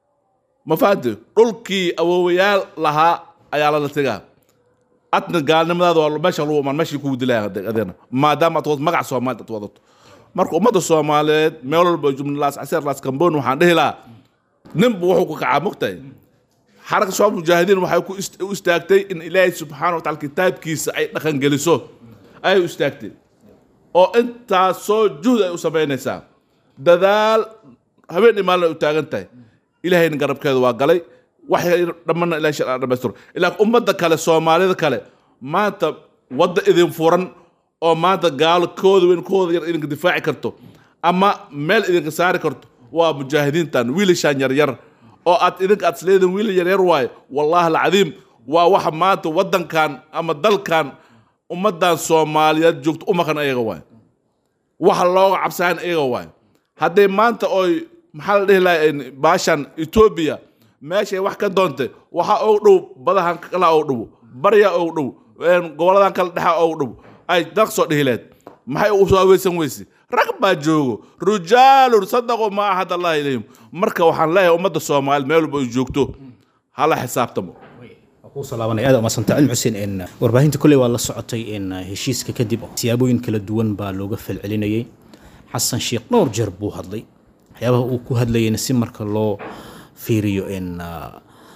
ma fahamte dhulkii awoowayaal lahaa ayaa lala tegaa adna gaalnimadaada waa meesha lagu imaan meeshii kugu dilaya adeena maadaama aad wadato magac soomaali aad wadato marka ummadda soomaaliyeed meel walba jumlaas caseer laas kamboon waxaan dhihi lahaa ninbu wuxuu ku kacaa mogtahay xaraka shabaab mujaahidiin waxay ku ist- u istaagtay in ilaahay subxaana wataala kitaabkiisa ay dhaqan geliso ayay u istaagtay oo intaasoo juhd ay u samaynaysaa dadaal habeen iyo maalin ay u taagan tahay ilaahayna garabkeeda waa galay waxay dhammana ilahay shar dhamaystiro ilaa ummadda kale soomaalida kale maanta wadda idin furan oo maanta gaalo kooda weyn kooda yar idinka difaaci karto ama meel idinka saari karto waa mujaahidiintan wiilashaan yaryar oo aad idinka aad isleedin wiil yaryar waaye wallaahi alcadiim waa waxa maanta waddankan ama dalkan ummaddan soomaaliyeed joogto u maqan ayaga waaye waxa looga cabsahan iyaga waay hadday maanta oy maxaa la dhihi lahay baashan etoobiya meeshay wax ka doontay waxa og dhow badahan kala og dhow barya og dhow goboladan kala dhexa og dhow ay daq soo dhihi leed maxay u soo aweysan weyse rag baa joogo rijaalun sadaqu ma ahad allah ilayhim marka waxaan leeyahay ummadda soomaaliyeed meel walba ay joogto hala xisaabtamo kusoo laabanaya aad umadsanta cilmi xuseen in warbaahinta kolley waa la socotay in heshiiska kadib siyaabooyin kala duwan baa looga falcelinayay xasan sheekh dhowr jeer buu hadlay waxyaabaha uu ku hadlayayna si marka loo fiiriyo in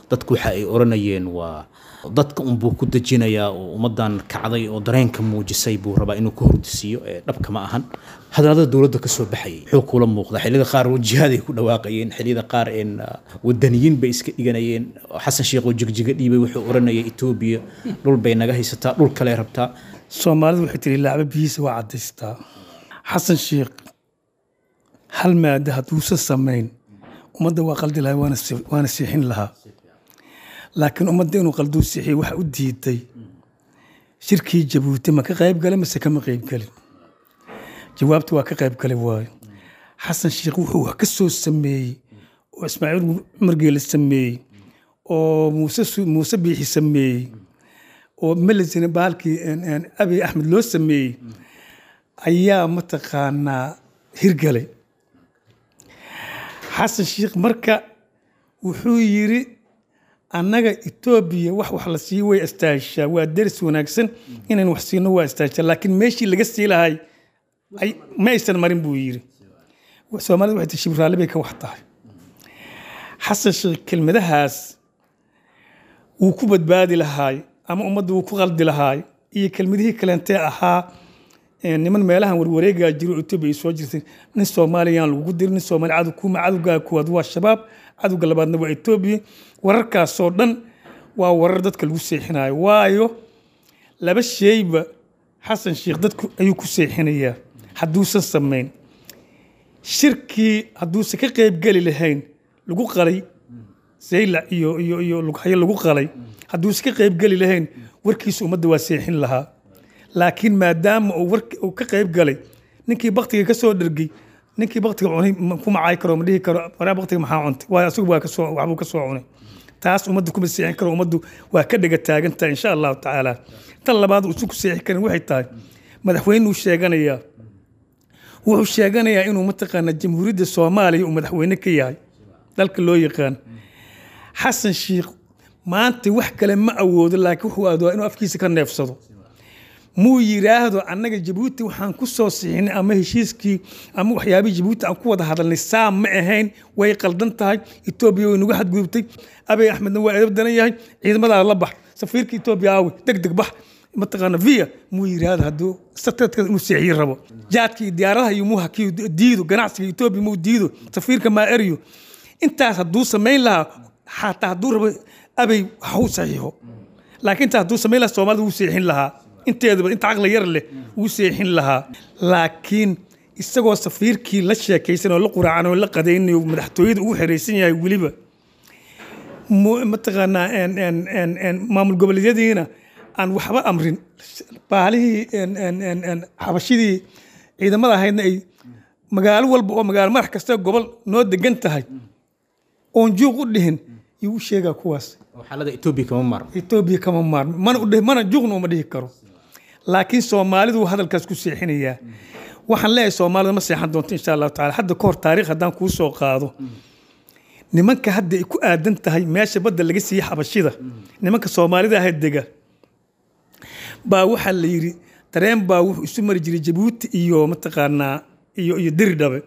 dadku waxa ay oranayeen waa dadka unbuu ku dejinayaa oo ummadan kacday oo dareenka muujisay buu rabaa inuu ka hordisiiyo ee dhabka ma ahan hadalada dowladda kasoo baxayay wuxuu kula muuqda xilliyada qaar jihaaday ku dhawaaqayeen xilliyada qaar een wadaniyiin bay iska dhiganayeen xasan sheekh oo jigjiga dhiibay wuxuu oranayay etoobiya dhul bay naga haysataa dhul kale rabtaa soomaalidu waxay tiri laacba biyihiisa waa cadaystaa xasan sheekh hal maada hadduusan samayn ummadda waa qaldi lahaa waana si- waana siixin lahaa laakiin ummadda inuu qalduu siixiyo waxa u diiday shirkii jabuuti ma ka qayb galay mase kama qayb gelin jawaabta waa ka qayb galay waayo xasan sheekh wuxuu wax ka soo sameeyey oo ismaaciil cumar geele sameeyey oo muuse Su- muuse biixi sameeyey oo melesina bahalkii een, een, abiy axmed loo sameeyey ayaa mataqaanaa hirgalay xasan sheekh marka wuxuu yiri annaga etoobiya wax wax la siiyo way istaashaa waa deris wanaagsan inayn wax siino waa istaashaa laakiin meeshii laga sii lahay ay- ma aysan marin buu yiri soomaalida waxay tii shibraalli bay ka wax tahay xasan sheekh kelmadahaas wuu ku badbaadi lahaay ama ummadda wuu ku qaldi lahaay iyo kelmadihii kaleentee ahaa ee niman meelahan warwareegaa jiro oo etoobiya ay soo jirtay nin soomaaliyaan lagugu dirin nin soomaali cadow kuma cadowgaa kuwaad waa shabaab cadowga labaadna waa etoobiya wararkaasoo dhan waa warar dadka lagu seexinayo waayo laba sheyba xasan sheekh dadku ayuu ku seexinayaa hadduusan samayn shirkii hadduusan ka qaybgeli lahayn lagu qalay saylac iyo iyo iyo lughayo lagu qalay hadduusan ka qaybgeli lahayn warkiisa ummadda waa seexin lahaa laakiin maadaama uu wark uu ka qayb galay ninkii baktiga ka soo dhergay ninkii baktiga cunay ma- ku macay karo ma dhihi karo waraa baktiga maxaa cuntay waayo asagu waa kasoo waxbuu ka soo cunay taas ummadda kuma seexin karo ummaddu waa ka dhega taagan tahay insha allahu tacaala tan labaad uu isu ku seexin karin waxay tahay madaxweynuu sheeganayaa wuxuu sheeganayaa inuu mataqaana jamhuuriyadda soomaaliya uu madaxweyne ka yahay dalka loo yaqaan xasan sheekh maanta wax kale ma awoodo laakiin wuxuu aadoo inuu afkiisa ka neefsado muu yiraahdo annaga jabuuti waxaan ku soo sixinay ama heshiiskii ama waxyaabihii jabuuti aan ku wada hadalnay saa ma ahayn way qaldan tahay etoobiya way nagu xadgudubtay abiy axmedna waa edab daran yahay ciidamadaa la bax safiirka etoobiya aawi deg deg bax mataqaana via muu yiraahdo hadduu sateedka inuu seexiyi rabo jaadka iyo diyaaradaha iyo muu hakiyo diido ganacsiga etoobiya muu diido safiirka maa eriyo intaas hadduu samayn lahaa xataa hadduu rabo abay ha u saxiixo laakiin intaas hadduu samayn lahaa soomaalida wuu seexin lahaa inteedaba inta caqli yar leh wuu seexin lahaa laakiin isagoo safiirkii la sheekaysan oo la quraacan oo la qadaynayo madaxtooyada ugu xeraysan yahay weliba mu- mataqaanaa een- een- een- een maamul goboleedyadiina aan waxba amrin baalihii een- een- een- een xabashidii ciidamada ahaydna ay magaalo walba oo magaalo madax kasta gobol noo degan tahay oon juuq u dhihin yuu u sheegaa kuwaas oo xaalada etoobiya kama maarmo etoobiya kama maarmo mana udhihi mana juuqna uma dhihi karo laakiin soomaalidu hadalkaas ku seexinayaa waxaan leeyahay soomaalida ma seexan doonto insha allahu taala hadda ka hor taariikh haddaan kuu soo qaado nimanka hadda ay ku aadan tahay meesha badda laga siiyey xabashida nimanka soomaalida ahayd dega baa waxaa la yidhi tareen baa wuxuu isu mari jiray jabuuti iyo mataqaanaa iyo iyo diridhabe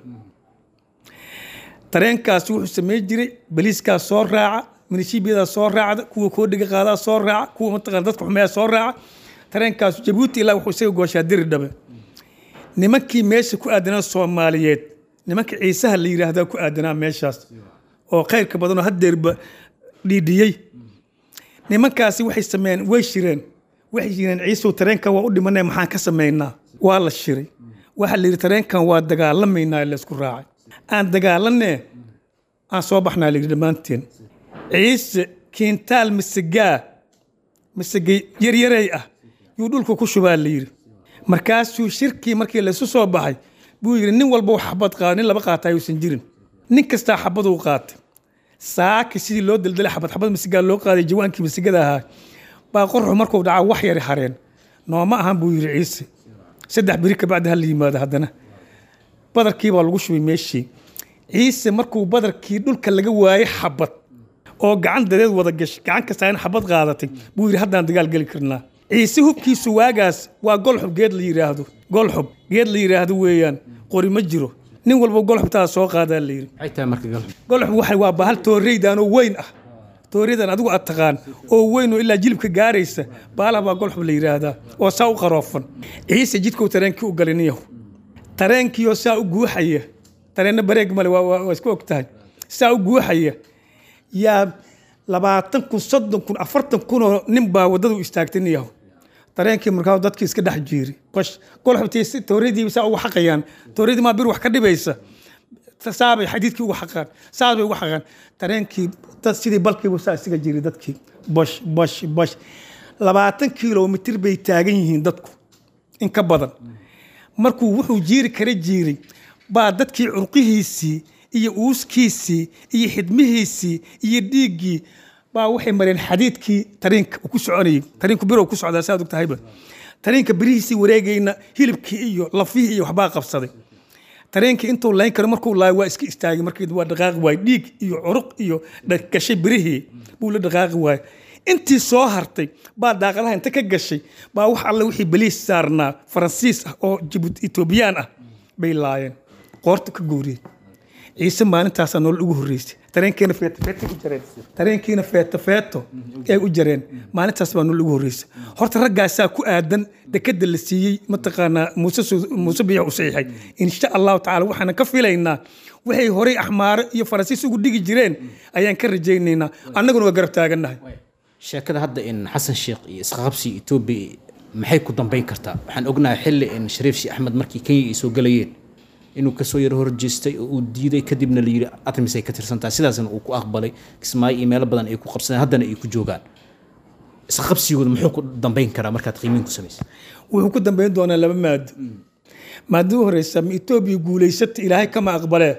tareenkaas wuxuu samayn jiray baliiskaas soo raaca minishiibiyadaa soo raacda kuwa koodhiga qaadaa soo raaca kuwa mataqana dadka xumeeya soo raaca tareenkaas jabuuti ilaa wuxuu isaga gooshaa diridhabe nimankii meesha ku aadanaa soomaaliyeed nimanka ciisaha la yidhaahdaa ku aadanaa meeshaas oo khayrka badanoo haddeerba dhiidhiyey nimankaasi waxay sameeyeen way shireen waxay yireen ciisow tareenkan waa u dhimanay maxaan ka samaynaa waa la shiray waxaa la yidhi tareenkan waa dagaalamaynaa laysku raacay aan dagaalanee aan soo baxnaa la yidhi dhammaanteen ciise kiintaal masagaa masage yaryarey ah yuu dhulka ku shubaa la yidhi markaasuu shirkii markii laysu soo baxay buu yidhi nin walba xabad qaado nin laba qaata ayuusan jirin nin kastaa xabaduu qaatay saaki sidii loo daldalay xabad xabad masigaa loo qaaday jawaankii masigada ahaa baa qorxu markuu dhacaa wax yari hareen nooma ahan buu yidhi ciise saddex beri kabacdi ha la yimaado haddana badarkii baa lagu shubay meeshii ciise markuu badarkii dhulka laga waayey xabad oo gacan dadeed wada gashay gacan kastaa in xabad qaadatay buu yidhi haddaan dagaal geli karnaa ciise hubkiisu waagaas waa golxub geed la yidhaahdo golxub geed la yidhaahdo weeyaan qori ma jiro nin walba golxubtaa soo qaadaa la yidhi maxay tahay marka gal golxub waxa waa bahal tooreydaanoo weyn ah tooriyadan adigu aad taqaan oo weyn oo ilaa jilibka gaaraysa baalaha baa golxub la yidhaahdaa oo saa u qaroofan ciise jidkuu tareenkii u galiniyahu tareenkiioo saa u guuxaya tareenna bareeg male waa- waa waa isku og tahay saa u guuxaya yaa labaatan kun soddon kun afartan kunoo nin baa waddada u istaagtay niyahu tareenkii markaa dadkii iska dhex jiiri qosh golxubtii tooriyadii saa ugu xaqayaan tooriyadii maa bir wax ka dhibaysa saabay xadiidkii ugu xaqaan saabay ugu xaqaan tareenkii dad sidii balkiibu saa isaga jiri dadkii bosh bosh bosh labaatan kilomitir bay taagan yihiin dadku in ka badan markuu wuxuu jiiri kara jiiray baa dadkii curqihiisii iyo uuskiisii iyo xidmihiisii iyo dhiiggii baa waxay mareen xadiidkii tariinka uu ku soconayay tariinku birow ku socdaa saad og tahayba tariinka birihiisii wareegayna hilibkii iyo lafihii iyo waxbaa qabsaday tareenkii intuu layn karo markuu laayo waa iska istaagay markii waa dhaqaaqi waay dhiig iyo curuq iyo dha- gashay birihii buu la dhaqaaqi waay intii soo hartay baa daaqadaha inta ka gashay baa wax alle wixii baliis saarnaa faransiis ah oo jibuuti etoobiyaan ah bay laayeen qoorta ka guuriyey ciise maalintaasaa nolol ugu horreysay tareenkiina feeto feeto u jareen tareenkiina feeto feeto ay u jareen maalintaas baa nolol ugu horreysay horta raggaasaa ku aadan dekada la siiyey mataqaanaa muuse Su- muuse biyax u saxiixay insha allahu tacaala waxaanan ka filaynaa waxay horey axmaaro iyo faransiis ugu dhigi jireen ayaan ka rajaynaynaa annaguna waa garab taagannahay sheekada hadda in xasan sheekh iyo isqaqabsi etoobiya maxay ku dambayn kartaa waxaan ognahay xilli in shariif sheekh axmed markii kenya ay soo galayeen inuu kasoo yaro horjeestay oo uu diiday kadibna la yidhi artemis ay ka tirsan tahay sidaasna uu ku aqbalay kismaayo iyo meelo badan ay ku qabsadeen haddana ay ku joogaan isqaqabsigooda muxuu ku dambayn karaa markaad qiimiin ku samaysay wuxuu ku dambayn doonaa laba maado maadada u horeysa ma etoobiya guulaysata ilaahay kama aqbalee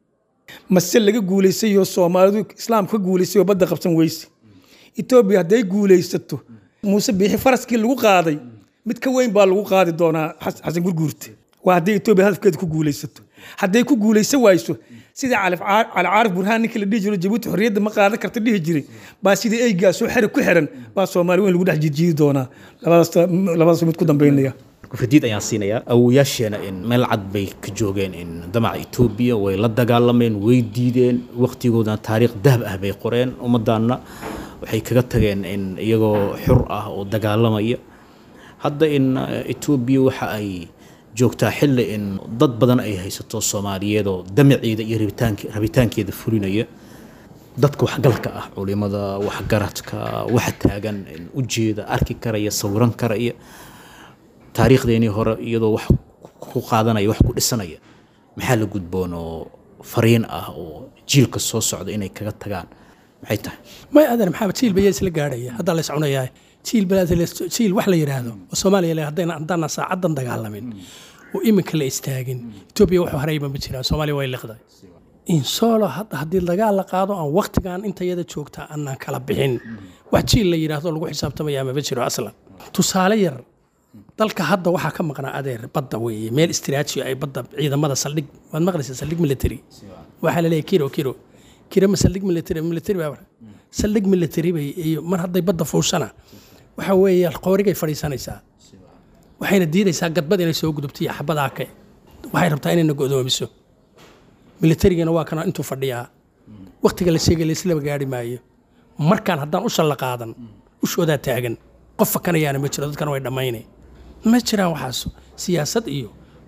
mase laga guulaysayo soomaalidu islaam ka guulaysayoo badda qabsan weyse etoobiya hadday guulaysato muuse biixi faraskii lagu qaaday mid ka weyn baa lagu qaadi doonaa Xas- xasan gurguurte waa hadday etoobiya hadafkeeda ku guulaysato hadday ku guulaysan wayso sida cali Caa- cali caarif burhaan ninkii la dhihi jiro jabuuti xorriyadda ma qaadan karta dhihi jiray baa sidii eygaa soo xeri ku xiran baa soomaali weyn lagu dhex jijiidi doonaa labadaas labadaas mid ku dambaynaya kufadiid ayaan siinayaa awowayaasheena in meel cad bay ka joogeen in damaca etoobiya way la dagaalameen way diideen waqtigoodana taariikh dahab ah bay qoreen ummaddaanna waxay kaga tageen in iyagoo xur ah oo dagaalamaya hadda in eh, etoobiya waxa ay joogtaa xilli in dad badan ay haysato soomaaliyeed oo damaceeda iyo rabitaanke- rabitaankeeda fulinaya dadka waxgalka ah culimada waxgaradka waxa taagan in ujeeda arki karaya sawiran karaya taariikhdeenii hore iyadoo wax ku qaadanaya wax ku dhisanaya maxaa la gudboon oo fariin ah oo jiilka soo socda inay kaga tagaan maxay tahay may adan maxaa jiil baya isla gaadhaya haddaa la iscunayaa jiil balaas jiil wax la yidhaahdo oo soomaaliya le haddayna haddana saacadan dagaalamin oo iminka la istaagin etoobiya wuxuu harayba ma jiraan soomaaliya way liqday insolo hadda haddii dagaal la qaado aan waktigan intayada joogtaa aanaan kala bixin wax jiil la yidhaahdo lagu xisaabtamayaa maba jiro aslan tusaale yar dalka hadda waxaa ka maqnaa adeer badda weeye meel istiraaji ay badda ciidamada saldhig waad maqlaysaa saldhig military waxaa la leeyahay kiro kiro kiro ma saldhig military military baa saldhig military bay iyo mar hadday badda fuushana waxa weeye qoorigay fadhiisanaysaa waxayna diidaysaa gadbad inay soo gudubto iyo xabadaa ke waxay rabtaa inayna go'doomiso militarigana waa kana intuu fadhiyaa waktiga la sheegay laislaba gaari maayo markaan haddaan usha la qaadan ushoodaa taagan qof fakanayaana ma jiro dadkana way dhammaynay ma jiraan waxaas siyaasad iyo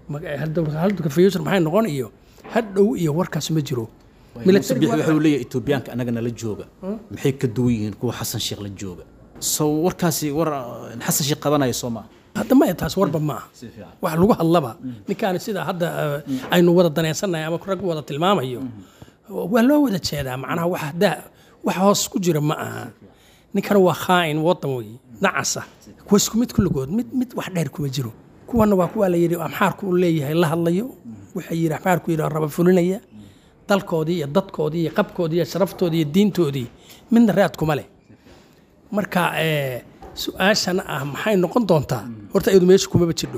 halduka future maxay noqon iyo hadhow iyo warkaas ma jiro muuse biixi wuxuu leeyahay etoobiyaanka annagana la jooga maxay ka duwan yihiin kuwa xasan sheekh la jooga so warkaasi war uh, xasan sheekh qabanaya soo maa hadda ma taas warba ma aha wax lagu hadlaba ninkaan sida hadda eh, aynu wada danaysannahay ama rag wada tilmaamayo waa loo wada jeedaa macnaha wax daa wax hoos ku jira ma aha ninkana waa khaa'in wadan wey nacasa kuwa isku mid kulligood mid mid wax dheer kuma jiro kuwana waa kuwa la yidhi amxaarku uu leeyahay la hadlayo waxay yidhi amxaarku yidhi raba fulinaya dalkoodii iyo dadkoodii iyo qabkoodii iyo sharaftoodii iyo diintoodii midna raad kuma leh marka eh, su-aashan ah maxay noqon doontaa horta iyadu meesha kumaba jirdho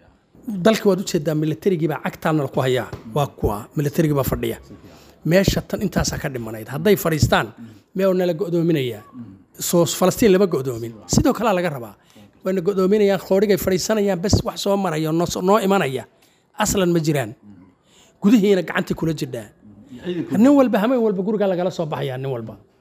dalka waad ujeedaa militarigii baa cagtaana ku hayaa waa kuwa militarigii baa fadhiya meesha tan intaasaa ka dhimanayd hadday fadhiistaan mee nala go'doominayaa soo falastiin lama go'doomin sidoo kalea laga rabaa wayna go'doominayaan qoorigay fadhiisanayaan bes wax soo maraya noo soo- noo imanaya aslan ma jiraan gudihiina gacantii kula jirdhaa nin walba hameen walba gurigaa lagala soo baxayaa nin walba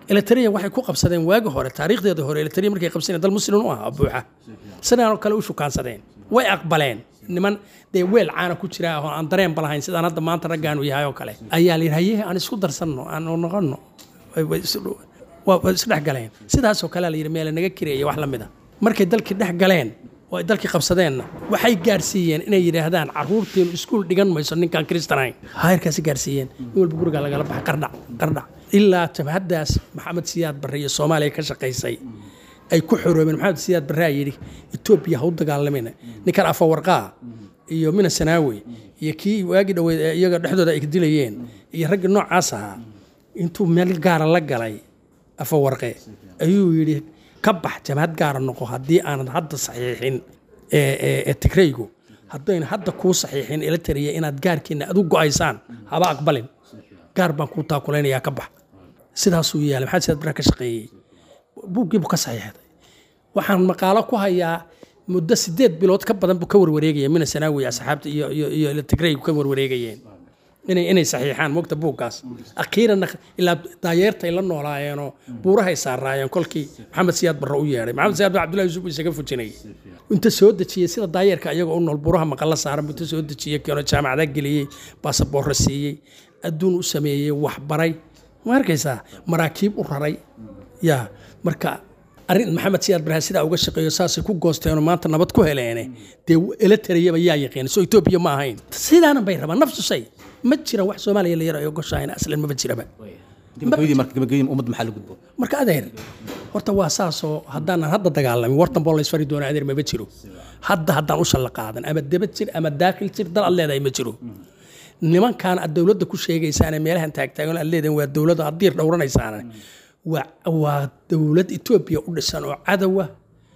elitaria waxay ku qabsadeen waagi hore taariikhdeeda hore elitaria markay qabsadeen dal muslim u ahaa buuxa sidaanoo kale u shukaansadeen way aqbaleen niman dee weel caana ku jira oo aan dareenba lahayn sidaan hadda maanta raggaanu yahay oo kale ayaa la yidhi haye aan isku darsanno aan noqonno Way- way isu- waa way isdhex galeen sidaasoo kale la yidhi meela naga kireeya wax la mida markay dalkii dhex galeen oo ay dalkii qabsadeenna waxay gaarsiiyeen inay yidhaahdaan caruurteenu iskuul dhigan mayso ninkaan kristanayn hayrkaasi gaarsiiyeen in walba guriga lagala baxay qardhac qardhac ilaa jabhaddaas maxamed siyaad barre iyo soomaaliya ka shaqaysay ay ku xoroobeen maxamed siyaad barre aa yidhi etoobiya ha u dagaalamina ninkan afawarqaa iyo mina sanaawi iyo kii waagii dhoweed ee iyaga dhexdooda ay dilayeen iyo raggii noocaas ahaa intuu meel gaara la galay afawarqe ayuu yidhi ka bax jabhad gaara noqo haddii aanad hadda saxiixin ee- ee ee tigraygu haddayna hadda kuu saxiixin ila tariya inaad gaarkiina adu go-aysaan haba aqbalin gaar baan kuu taakulaynayaa ka bax sidaasuu yaalay maxamed siyaad barre ka shaqeeyey buuggiibuu ka saxiixday waxaan maqaalo ku hayaa muddo sideed bilood ka badan buu ka warwareegaya mina sanaawi asxaabta iyo iyo iyo tigraygu ka warwareegayeen inay inay saxiixaan mogta buuggaas akhiiranna ilaa daayeertay la noolaayeenoo buurahay saaraayeen kolkii maxamed siyaad barre u yeedhay maxamed siyaad barre cabdullahi yuusuf isaga fujinayay inta soo dejiyey sida daayeerka iyagoo u nool buuraha maqalla saaran buu inta soo dejiyey keeno jaamacada geliyey baasaboorro siiyey adduun u sameeyey waxbaray ma arkaysaa maraakiib u raray ya marka arrin maxamed siyaad barre sidaa uga shaqeeyo saasay ku goosteenoo maanta nabad ku heleene dee ela tarayaba yaa yaqiin soo etoobiya ma ahayn sidaanan bay rabaan nafsu shay ma jira wax soomaaliya la yaro ay ogoshahayn aslan maba jiraba gabagabadii marka gabagabadii ummadda maxaa la gudbo marka adeer horta waa saasoo haddaanan hadda dagaalamin wartan boo laysfari doona adeer maba jiro hadda haddaan u shalla qaadan ama daba jir ama daakil jir dal ad leedahay ma jiro nimankaan aad dowladda ku sheegaysaane meelahan taagtaagan aad leedahin waa dowladda aad diir dhowranaysaane waa waa dowlad etoobiya u dhisan oo cadowa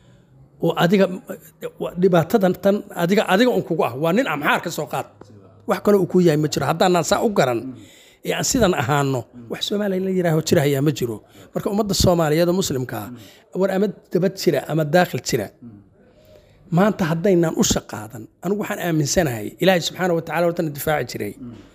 oo adiga waa dhibaatadan tan adiga adiga un kugu ah waa nin amxaar ka soo qaad wax kale uu ku yahay ma jiro haddaanaan saa u garan ee aan sidan ahaano wax soomaaliya la yidhaaho jirahayaa ma jiro marka ummadda soomaaliyeed oo muslimkaa war ama dabad jira ama daakhil jira maanta haddaynaan u shaqaadan anigu waxaan aaminsanahay ilaahay subxaana wa tacala hortana difaaci jiray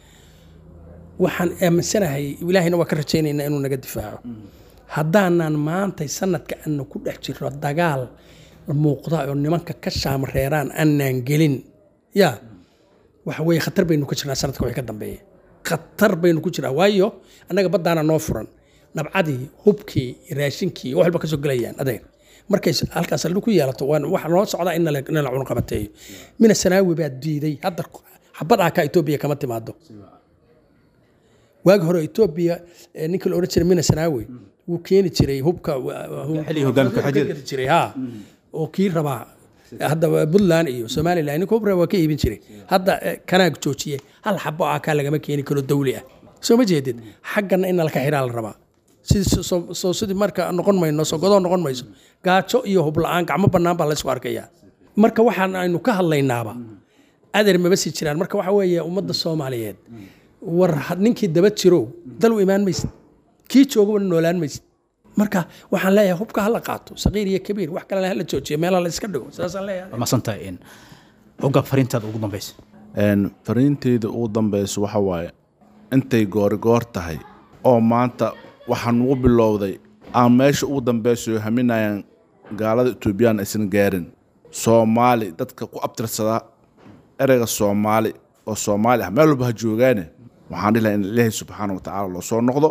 waxaan aaminsanahay ilaahayna waa ka rajaynaynaa inuu naga difaaco haddaanan maantay sanadka aana ku dhex jiro dagaal muuqda oo nimanka ka shaamreeraan aanaan gelin ya waxa weeye khatar baynu ku jirnaa sanadka wixii ka dambeeya khatar baynu ku jiraa waayo annaga baddaana noo furan nabcadii hubkii raashinkii wax walba ka soo gelayaan adeer markay halkaas saldhig ku yeelato waan waxa noo socdaa in la cunaqabateeyo mina sanaawi baa diiday hadda xabad aa ka etoobiya kama timaado waagi hore etoobiya eh, ninka la odhan jiray mina sanaawi wuu keeni jiray hubka xilligii hoggaamka xajada. gadi jiray ha oo kii rabaa hadda puntland iyo somaliland ninka hub raba waa ka iibin jiray hadda eh, kanaag joojiye hal xabo aa kaa lagama keeni karo dawli ah soo ma jeedid xaggana in nalka xiraa la rabaa sidii so- so- soo sidii marka noqon mayno sogodoo noqon mayso gaajo iyo hub la-aan gacmo bannaan baa laysku arkayaa marka waxaan aynu ka hadlaynaaba adeer maba sii jiraan marka waxa weeye ummadda soomaaliyeed war had- ninkii daba jirow dal u imaan maysid kii joogaba noolaan maysid marka waxaan leeyahay hubka hala qaato saqiir iyo kabiir wax kalena hala joojiyo meelaha la iska dhigo saasaan leeyahay waa masantahay in hoggaab fariintaada ugu dambeysa Een, fariinteyda ugu dambeysa waxa waaye intay goorigoor tahay oo maanta waxaan ugu bilowday aan meesha ugu dambeysayo haminayaan gaalada etoobiyaan aysan gaarin soomaali dadka ku abtirsada ereyga soomaali oo soomaali ah meel walba ha joogaane waxaan dhihi lahaa in ilaahay subxaana wa tacaala loo soo noqdo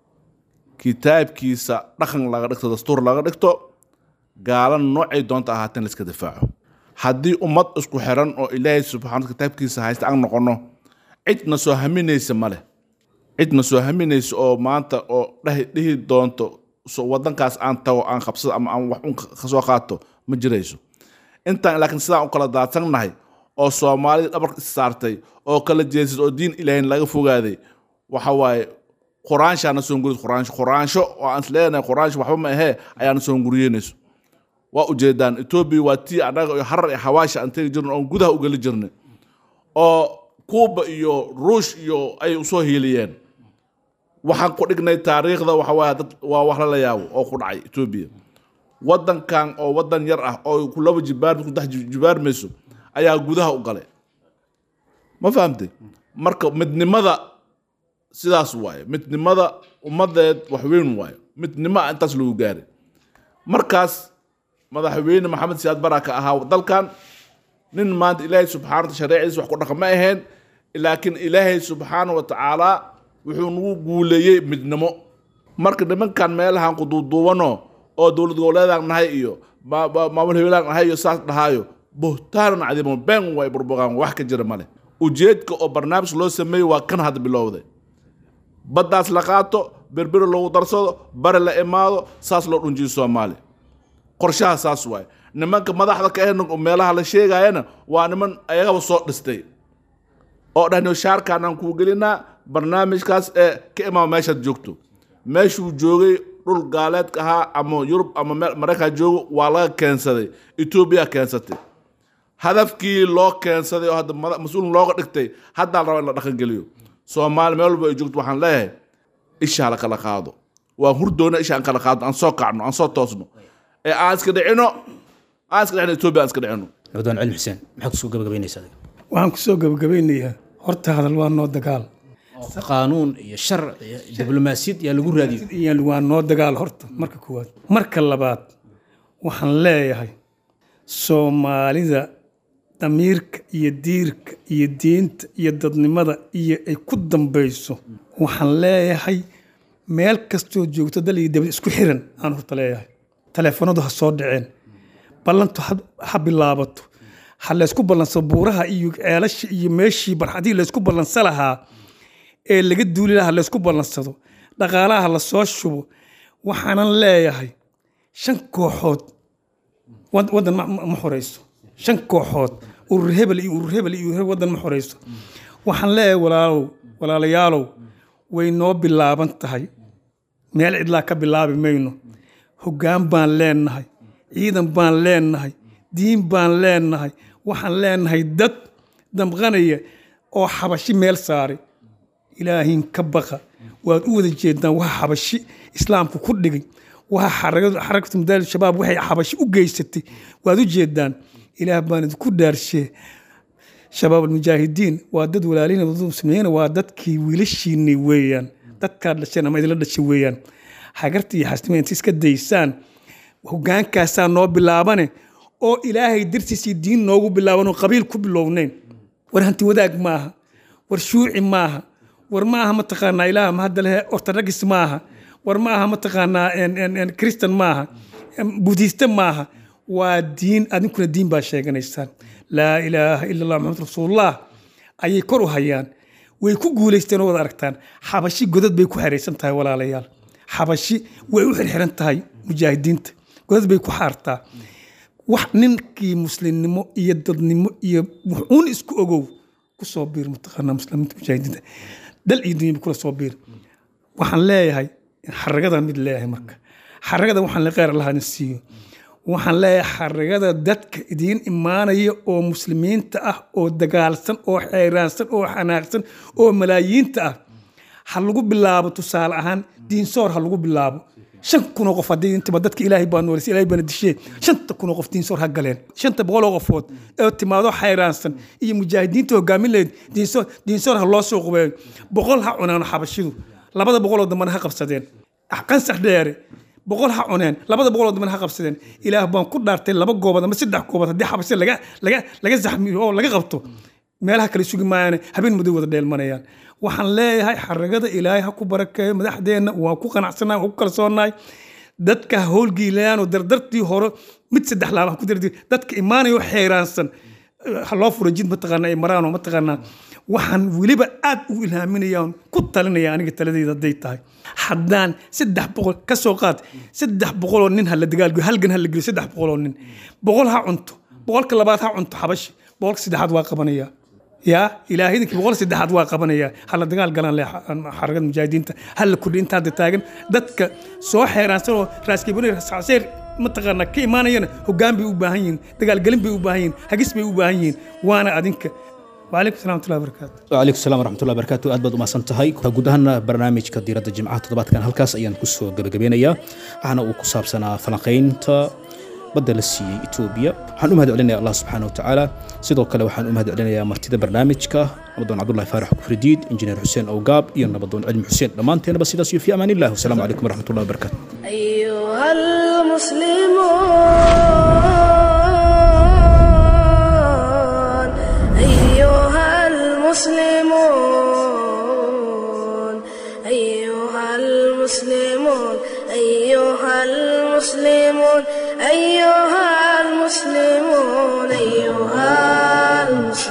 kitaabkiisa dhaqan laga dhigto dastuur laga dhigto gaalana noocay doonta ahaateen la iska difaaco haddii ummad isku xiran oo ilaahay subxaana kitaabkiisa haysta aan noqono cidna soo haminaysa male cidna soo haminaysa oo maanta oo dhahi- dhihi doonto so wadankaas aan tago aan qabsado ama aan wax un ka soo qaato ma jirayso intaan laakiin sidaan u kala daadsannahay oo soomaalida dhabarka is saartay oo kala jeesad oo diin ilaahin laga fogaaday waxa waaye quraanshaana soo gurid quraansho quraansho oo aan isleenahay quraansho waxba ma ahee ayaana soo guriyeynayso waa ujeedaan etoobiya waa tii annaga iyo harar iyo xawaasha aan tegi jirno oon gudaha u geli jirnay oo kuuba iyo ruush iyo ay usoo hiiliyeen waxaan ku dhignay taariikhda waxa waaye dad waa wax lala yaabo oo ku dhacay etoobiya wadankan oo wadan yar ah oo ku laba jibaar ku dex jibaarmayso ayaa gudaha u galay ma fahamtay marka midnimada sidaas waaye midnimada ummadeed wax weyn waaye midnimo ah intaas lagu gaaray markaas madaxweyne maxamed siyaad bara ka ahaa dalkan nin maanta ilaahay subxaana wataala shareecadiisa wax ku dhaqan ma ahayn laakiin ilaahay subxaana wa tacaala wuxuu nagu guuleeyey midnimo marka nimankan meelahan kuduuduubano oo dowlad goboleedaan nahay iyo ma- ma- maamul hebelaan nahay iyo saas dhahaayo buhtaanan cadiimo been way burbuqaan wax ka jira male ujeedka oo barnaamij loo sameeyey waa kan hadda bilowday baddaas la qaato berberi loogu darsado bari la imaado saas loo dhunjiyo soomaali qorshaha saas waaye nimanka madaxda ka ahna meelaha la sheegayana waa niman ayagaba soo dhistay oo dhahno shaarkaanaan kuu gelinaa barnaamijkaas ee ka imaama meeshaad joogto meeshuu joogay dhul gaaleedka ahaa ama yurub ama meel maraykan joogo waa laga keensaday etoobiya keensatay hadafkii loo keensaday oo hadda mada- mas-uul looga dhigtay haddaa la rabaa in la dhaqangeliyo soomaali meel walba ay joogto waxaan leeyahay ishaa la kala qaado waa hurdoona isha aan kala qaadno aan soo kacno aan soo toosno ee aan iska dhicino aan iska dhicino etoobiya aan iska dhicino nabadwaan cilmi xuseen maxaad kusoo gabagabaynaysaa adiga waxaan kusoo gabagabeynayaa horta hadal waa noo dagaal qaanuun iyo sharci iyo diblomaasiyad yaa lagu raadiyo iyo waa noo dagaal horta marka koowaad marka labaad waxaan leeyahay soomaalida damiirka iyo diirka iyo diinta iyo dadnimada iyo ay ku dambayso waxaan leeyahay meel kastoo joogto dal iyo dabad isku xiran aan horta leeyahay taleefanadu ha soo dhaceen ballantu ha- ha bilaabato ha laysku ballansado buuraha iyo ceelasha iyo meeshii barxadihii laysku ballansa lahaa ee laga duuli lahaa laysku ballansado dhaqaalaha la soo shubo waxaanan leeyahay shan kooxood wad- waddan ma- ma ma xoreyso shan kooxood urur hebel iyo urur hebel iyo urur hebel waddan ma xoreyso waxaan leeyahay walaalow walaalayaalow way noo bilaaban tahay meel cidlaa ka bilaabi mayno hoggaan baan leenahay ciidan baan leenahay diin baan leenahay waxaan leenahay dad damqanaya oo xabashi meel saaray ilaahin ka baqa waad u wada jeedaan waxa xabashi islaamku ku dhigay waxa xaragadu xarakatu madaali shabaab waxay xabashi u geysatay waad u jeedaan ilaah baan idinku dhaarshee shabaab almujaahidiin waa dad walaalihin dad muslimiin waa dadkii wiilashiinni weeyaan dadkaad dhasheen ama idinla dhashay weeyaan hagarta iyo xasnimo inta iska daysaan hogaankaasaa noo bilaabane oo ilaahay dartiisii diin noogu bilaaban oo qabiil ku bilownayn war hanti wadaag maaha war shuuci maaha war maaha mataqaanaa ilaah ma hadda lehe ortodogis maaha war maaha mataqaanaa en- en- en kristan maaha em, budhiiste maaha waa diin adinkuna diin baa sheeganaysaan laa ilaaha ila allah maxamed rasuulullah ayay kor u hayaan way ku guulaysteen oo wada aragtaan xabashi godad bay ku xeraysan tahay walaalayaal xabashi way u xirxiran tahay mujaahidiinta godad bay ku xaartaa wax ninkii muslimnimo iyo dadnimo iyo wuxuun isku ogow kusoo biir mataqaanaa muslimiinta mujaahidiinta dal iyo dunyaba kula soo biir waxaan leeyahay xaragadan mid leeyahay marka xaragada waxaan le kheyr allaha idin siiyo waxaan leeyahay xaragada dadka idiin imaanaya oo muslimiinta ah oo dagaalsan oo xeeraansan oo xanaaqsan oo malaayiinta ah ha lagu bilaabo tusaale ahaan diinsoor ha lagu bilaabo shan kunoo qof haddii intiba dadka ilaahay baa noolisay ilaahay baana dishee shanta kunoo qof diinsoor ha galeen shanta boqoloo qofood ee timaado xayraansan iyo mujaahidiinta hogaamin lahayd diinsoor diinsoor ha loo soo qubeeyo boqol ha cunaan xabashidu labada boqoloo dambana ha qabsadeen qansax dheere boqol ha cuneen labada boqoloo dambana ha qabsadeen ilaah baan ku dhaartay laba goobood ama saddex goobood haddii xabashida laga laga laga zaxmiyo oo laga qabto meelaha kale sugi maayaan habeen madow wada dheelmanayaan waxaan leeyahay xaragada ilaahay ha ku barakeeyo madaxdeenna waa ku qanacsannahay waa ku kalsoonahay dadka ha howlgiilayaan oo dardartii hore mid saddex laaba ha ku dardi dadka imaanayo xeeraansan ha loo furo jid mataqaanaa ay maraan oo mataqaanaa waxaan weliba aad u ilhaaminayaan ku talinaya aniga taladeyda hadday tahay haddaan saddex boqol ka soo qaad saddex boqoloo nin ha la dagaalgo halgan ha la geliyo saddex boqoloo nin boqol ha cunto boqolka labaad ha cunto xabashi boqolka saddexaad waa qabanaya yaa ilaahay idinkii boqol saddexaad waa qabanaya hala dagaal galaan leh xaragada mujaahidiinta hala kordhi inta hadda taagan dadka soo xeeraansan oo raaskibani raasacseer mataqaanaa ka imaanayana hoggaan bay u baahan yihiin dagaalgelin bay u baahan yihiin hagis bay u baahan yihiin waana adinka وعليكم السلام ورحمة الله وبركاته wcalaykum salam waraxmatullahi wabarakaatu aad baad umahadsan tahay guud ahaana barnaamijka diiradda jimcaha toddobaadkan halkaas ayaan kusoo gabagabeynayaa waxaana uu ku saabsanaa falanqaynta badda la siiyey etoobiya waxaan u mahad celinaya allah subxaana wa tacaala sidoo kale waxaan u mahad celinayaa martida barnaamijka nabadoon cabdullahi faarax kufridiid injineer xuseen owgaab iyo nabadoon cilmi xuseen dhammaanteenaba sidaas iyo fi amaan illah wasalaamu calaykum waraxmat ullahi wabarakaatu أيها المسلمون أيها المسلمون أيها المسلمون أيها المسلمون أيها المسلمون أيها المسلمون